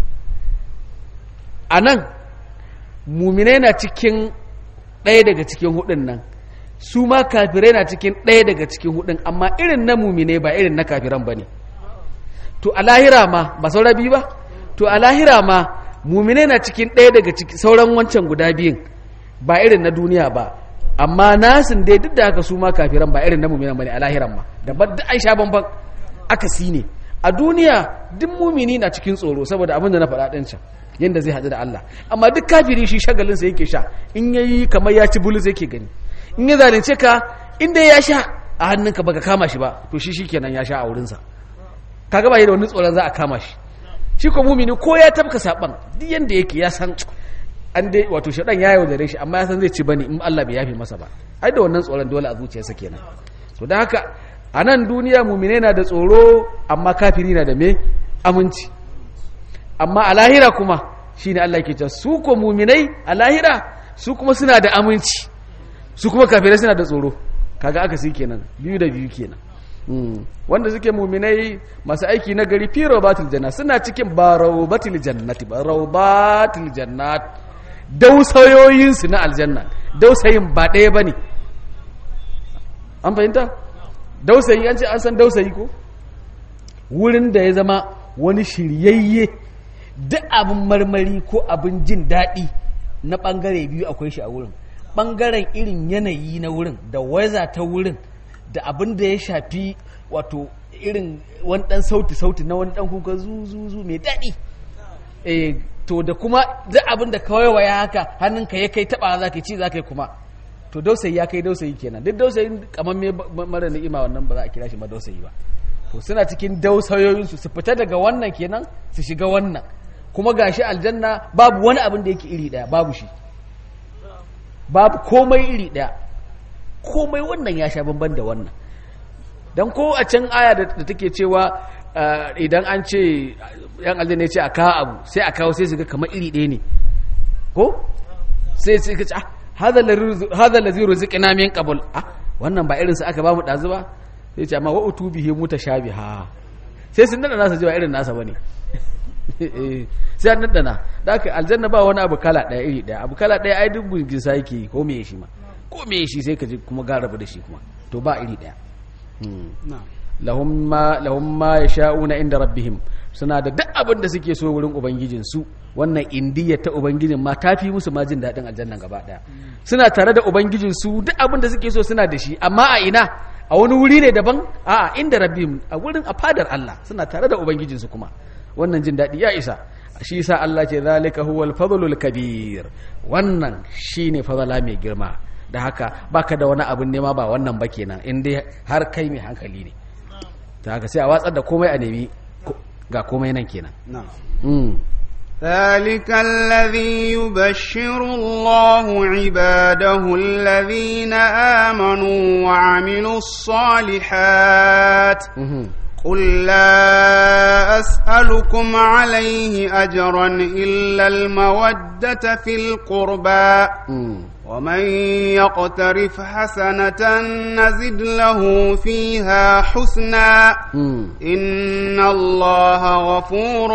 a nan muminai na cikin ɗaya daga cikin hudun nan su ma kafirai na cikin ɗaya daga cikin hudun amma irin na muminai ba irin na kafiran ba ne to a lahira ma ba saura biyu ba to a lahira ma muminai na cikin ɗaya daga cikin sauran wancan guda biyun ba irin na duniya ba amma nasin dai duk da haka su ma kafiran ba irin na muminan ba ne a lahiran ma da ba da aisha banban aka si ne a duniya duk mumini na cikin tsoro saboda abin da na faɗa ɗin can yadda zai haɗu da Allah amma duk kafiri shi shagalinsa yake sha in ya yi kamar ya ci bulus yake gani in ya zalunce ka inda ya sha a hannunka baka kama shi ba to shi shi kenan ya sha a wurinsa ka gaba da wani tsoron za a kama shi shi ko mumini ko ya tabka saban duk yanda yake ya san an dai wato shaɗan ya yaudare shi amma ya san zai ci bane in Allah bai yafe masa ba ai da wannan tsoron dole a zuciyarsa kenan to don haka a nan duniya mumine na da tsoro amma kafiri na da me aminci amma a lahira kuma shi ne Allah ke ce su ko muminai a lahira su kuma suna da aminci su kuma kafirai suna da tsoro kaga aka si kenan biyu da biyu kenan wanda suke muminai masu aiki na gari fi rawbatil janna suna cikin ba rawbatil jannati ba rawbatil jannat dausayoyinsu na aljanna dausayin ba ɗaya ba ne an fahimta dausayi an ce an san dausayi ko wurin da ya zama wani shiryayye duk abin marmari ko abin jin daɗi na ɓangare biyu akwai shi a wurin ɓangaren irin yanayi na wurin da waza ta wurin da abin da ya shafi wato irin wani ɗan sauti-sauti na wani ɗan kuka zu-zu-zu mai daɗi eh to da kuma duk abin da kawai waya haka hannunka ya kai taɓa za ka ci za ka yi kuma to dausayi ya kai dausayi kenan duk dausayin kamar me mara ni'ima wannan ba za a kira shi ma dausayi ba to suna cikin dausayoyinsu su fita daga wannan kenan su shiga wannan kuma gashi aljanna babu wani abin da yake iri daya babu shi babu komai iri daya komai wannan ya sha bamban da wannan dan ko a can aya da take cewa idan an ce yan aljanna ya ce a kawo abu sai a kawo sai su ga kamar iri ɗaya ne ko sai sai ka ce ah hadha allazi ruziqna min qabl ah wannan ba irin sa aka ba mu dazu ba sai ce amma wa utubihi mutashabiha sai sun dana nasa ji ba irin nasa bane sai an dana da aka aljanna ba wani abu kala daya iri daya abu kala daya ai duk bugin sa yake ko me shi ma ko me shi sai ka ji kuma ga rabu da shi kuma to ba iri daya lahum ma lahum ma yasha'una inda rabbihim suna da duk abin da suke so wurin ubangijinsu wannan indiya ta ubangijin ma ta fi musu ma jin daɗin aljannan gaba ɗaya suna tare da ubangijinsu duk abin da suke so suna da shi amma a ina a wani wuri ne daban a inda rabbihim a wurin a fadar Allah suna tare da ubangijinsu kuma wannan jin daɗi ya isa shi yasa Allah ce zalika huwal fadlul kabir wannan shine fadala mai girma da haka baka da wani abin nema ba wannan ba kenan in dai har kai mai hankali ne ta haka sai a watsar da komai a nemi ga komai nan kenan ذلك الذي يبشر الله عباده الذين آمنوا وعملوا الصالحات قل لا أسألكم عليه أجرا إلا المودة في القربى ومن يقترف حسنة نزد له فيها حسنا إن الله غفور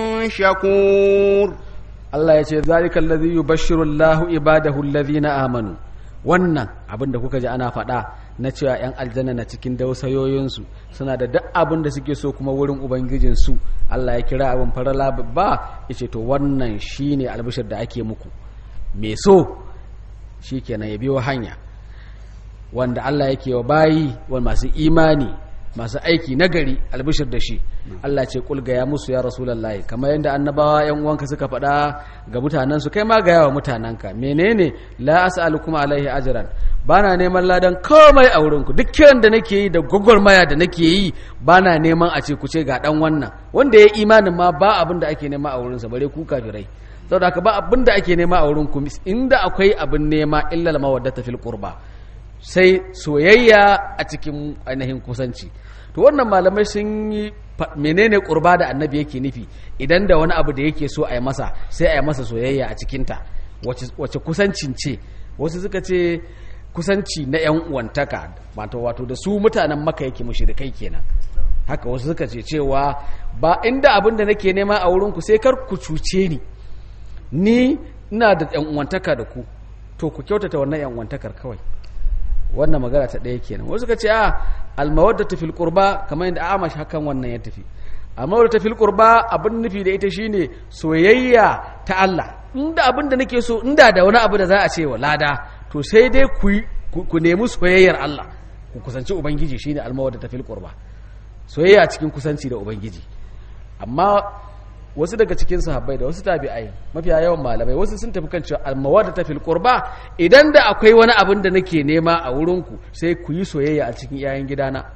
شكور الله يقول ذلك الذي يبشر الله عباده الذين آمنوا wannan abin da kuka ji ana faɗa na cewa 'yan aljanna na cikin dausayoyinsu suna da duk abin da suke so kuma wurin ubangijinsu Allah ya kira abin farala babba ya ce to wannan shine albishir da ake muku me so shi kenan ya biyo hanya wanda Allah yake wa bayi wa masu imani masu aiki nagari albishir da shi Allah ce kul gaya musu ya rasulullahi kamar yadda annabawa yan uwanka suka faɗa ga mutanen su kai ma gaya wa mutanenka menene la as'alukum alaihi ajran bana neman ladan komai a wurinku duk kiran da nake yi da gwagwarmaya da nake yi bana neman a ce ku ce ga dan wannan wanda ya imanin ma ba abin da ake nema a wurinsa bare ku kafirai saboda haka ba abin da ake nema a wurin ku inda akwai abin nema illa mawaddata fil qurba sai soyayya a cikin ainihin kusanci to wannan malamai sun yi menene qurba da annabi yake nufi idan da wani abu da yake so a yi masa sai a yi masa soyayya a cikinta wace kusancin ce wasu suka ce kusanci na yan uwantaka wato wato da su mutanen maka yake mushrikai kenan haka wasu suka ce cewa ba inda abin da nake nema a wurin ku sai kar ku cuce ni ni ina da yan uwantaka da ku to ku kyautata wannan yan uwantakar kawai wannan magana ta ɗaya kenan wasu ka ce a almawaddatu fil qurba kamar yadda amash hakan wannan ya tafi almawaddatu fil qurba abin nufi da ita shine soyayya ta Allah inda abin da nake so inda da wani abu da za a ce wa lada to sai dai ku ku nemi soyayyar Allah ku kusanci ubangiji shine almawaddatu fil qurba soyayya cikin kusanci da ubangiji amma wasu daga cikin sahabbai da wasu tabi'ai mafiya yawan malamai wasu sun tafi kan cewa almawadda fil qurba idan da akwai wani abin da nake nema a wurin ku sai ku yi soyayya a cikin yayin gidana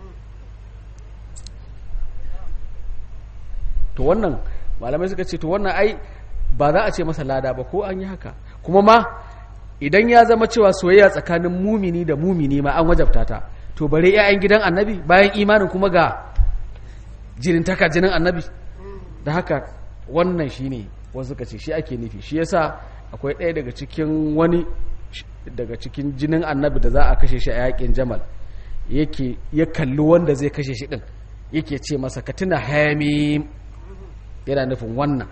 to wannan malamai suka ce to wannan ai ba za a ce masa lada ba ko an yi haka kuma ma idan ya zama cewa soyayya tsakanin mumini da mumini ma an wajabta ta to bare 'ya'yan gidan annabi bayan imanin kuma ga jinin taka jinin annabi da haka wannan shi ne wasu ka ce shi ake nufi shi yasa akwai ɗaya daga cikin wani daga cikin jinin annabi da za a kashe shi a yakin jamal yake ya kalli wanda zai kashe shi ɗin yake ce masa ka tuna hamim yana nufin wannan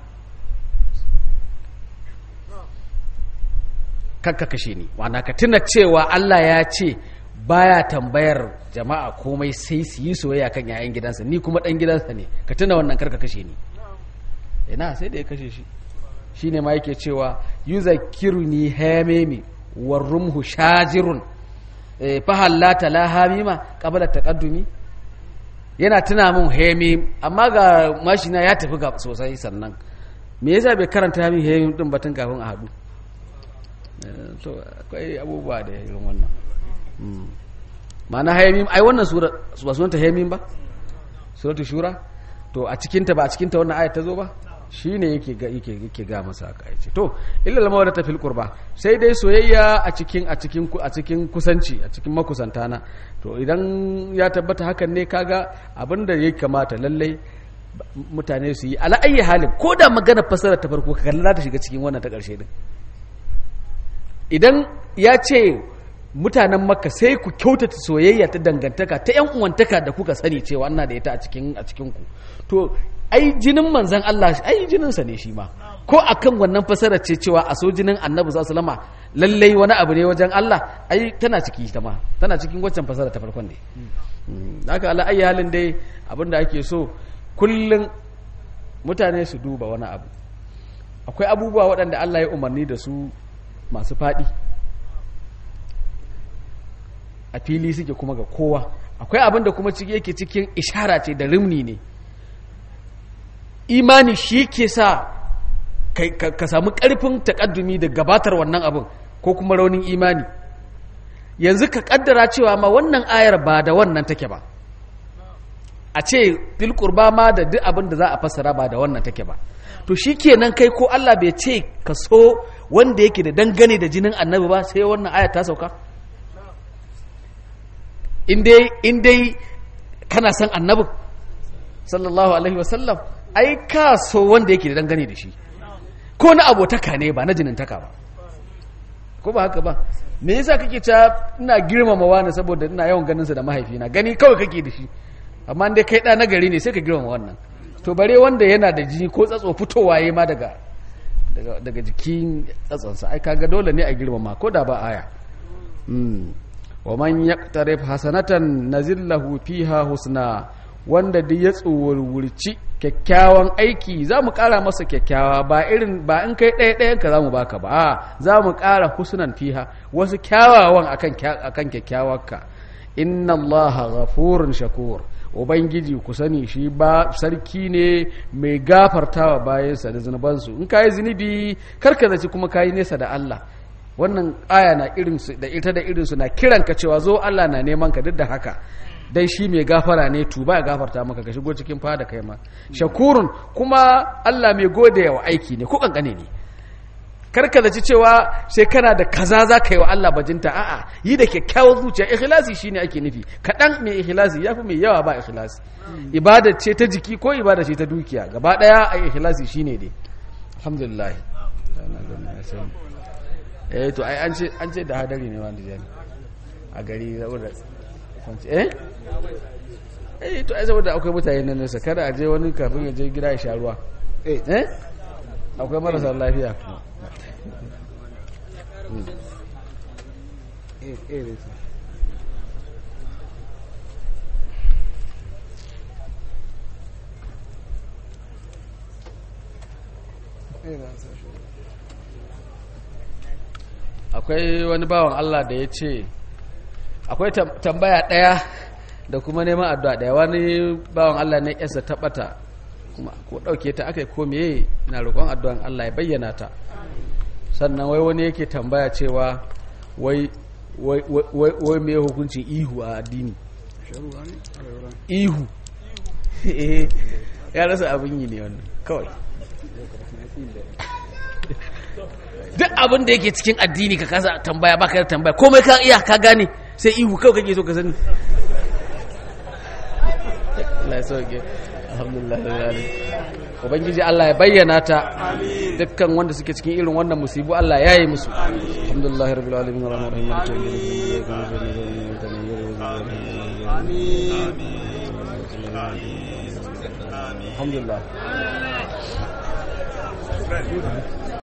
kakka kashe ni wana ka tuna cewa Allah ya ce baya tambayar jama'a komai sai su yi soyayya kan yayan gidansa ni kuma dan gidansa ne ka tuna wannan karka kashe ni ina sai da ya kashe shi shine ma yake cewa yuzakkiruni hamimi warumhu shajirun eh, fahallata la hamima qabla taqaddumi yana tuna min hamim amma ga mashina ya tafi ga sosai sannan me yasa bai karanta min hamim din batun kafin a hadu Eh, to akwai abubuwa da irin wannan Mm. ma'ana hamim ai wannan sura ba sunanta hamim ba suratul shura to a cikinta ba a cikinta wannan ayat ta zo ba shine yake ga yake yake ga masa haka yace to illa al mawadata fil qurba sai dai soyayya a cikin a cikin ku- a cikin kusanci a cikin makusantana to idan ya tabbata hakan ne kaga abinda ya kamata lallai ba- mutane su yi ala ayi halin ko da magana fasara ta farko ka kalla ta shiga cikin wannan ta karshe din idan ya ce mutanen makka sai ku kyautata soyayya ta dangantaka ta yan uwantaka da kuka sani cewa ana da ita a cikin a cikin ku to ai jinin manzon Allah ai jinin sa ne shi ma ko akan wannan fasara ce cewa a so jinin annabi sallallahu alaihi wasallama lallai wani abu ne wajen Allah ai tana ciki ta ma tana cikin waccan fasara ta farkon ne Mm, haka ala ayi halin dai abinda ake so kullun mutane su duba wani abu akwai abubuwa waɗanda Allah ya umarni da su masu faɗi a fili suke kuma ga kowa akwai abin da kuma ciki yake cikin ishara ce da rimni ne imani shi ke sa kai- ka ka samu ƙarfin takaddumi da gabatar wannan abin ko kuma raunin imani yanzu ka kaddara cewa ma wannan ayar ba da wannan take ba a ce fil qurba ma da duk abin da za a fassara ba da wannan take ba to shikenan kai ko Allah bai ce ka so wanda yake da dangane da jinin annabi ba sai wannan aya ta sauka in dai in dai kana son annabi sallallahu alaihi wasallam ai ka so wanda yake da dangane da shi ko na abotaka ne ba na jinintaka ba ko ba haka ba me yasa kake ta ina girmama wani saboda ina yawan ganin sa da mahaifina gani kawai kake da shi amma dai kai da nagari ne sai ka girmama wannan to bare wanda yana da jini ko tsatso fitowa yayi ma daga daga daga jikin tsatsonsa ai kaga dole ne a girmama ko da ba aya mm. wa man yaqtarif hasanatan nazillahu fiha husna wanda duk ya tsuwurwurci kyakkyawan aiki za mu ƙara masa kyakkyawa ba irin ba in kai ɗaya ɗayan ka za mu baka ba a za mu ƙara husnan fiha wasu kyawawan akan kya- akan kyakkyawarka inna allaha ghafurun shakur ubangiji ku sani shi ba sarki ne mai gafartawa bayansa da zunubansu in kayi zunubi karka zaci kuma kayi nesa da Allah wannan aya na irinsu da ita da irinsu na kiranka cewa zo Allah na neman ka duk da haka dai shi mai gafara ne tuba ya gafarta maka ka shigo cikin fada kai ma shakurun kuma Allah mai gode wa aiki ne ko kankane ne karka zaci cewa sai kana da kaza za ka yi wa Allah bajinta a'a yi da kyakkyawar zuciya ikhlasi shine ake nufi kaɗan mai ikhlasi yafi mai yawa ba ikhlasi ibada ce ta jiki ko ibada ce ta dukiya gaba ɗaya a ikhlasi shine dai alhamdulillah eh to ai an ce an ce da hadari ne wanda jani a gari saboda eh eh to ai saboda akwai mutane nan nesa kada a je wani kafin ya je gida ya sha ruwa eh akwai marasa lafiya akwai wani bawan Allah da ya ce akwai tam- tambaya ɗaya da kuma neman addu'a ɗaya wani bawan Allah na yasa taɓata kuma ko ɗauke ta aka yi ko meye na roƙon addu'an Allah ya bayyana ta sannan wai wani yake tambaya cewa wai wai wai wai me hukuncin ihu a addini ihu Eh, ya rasa abin yi ne wannan kawai duk abin da yake cikin addini ka kasa tambaya baka da tambaya komai ka iya ka gane sai ihu kawai kake so ka sani Allah ya sauke alhamdulillah rabbil alamin ubangiji Allah ya bayyana ta dukkan wanda suke cikin irin wannan musibu Allah ya yi musu alhamdulillah rabbil alamin arrahmanir rahim maliki yawmiddin iyyaka na'budu wa iyyaka nasta'in alhamdulillah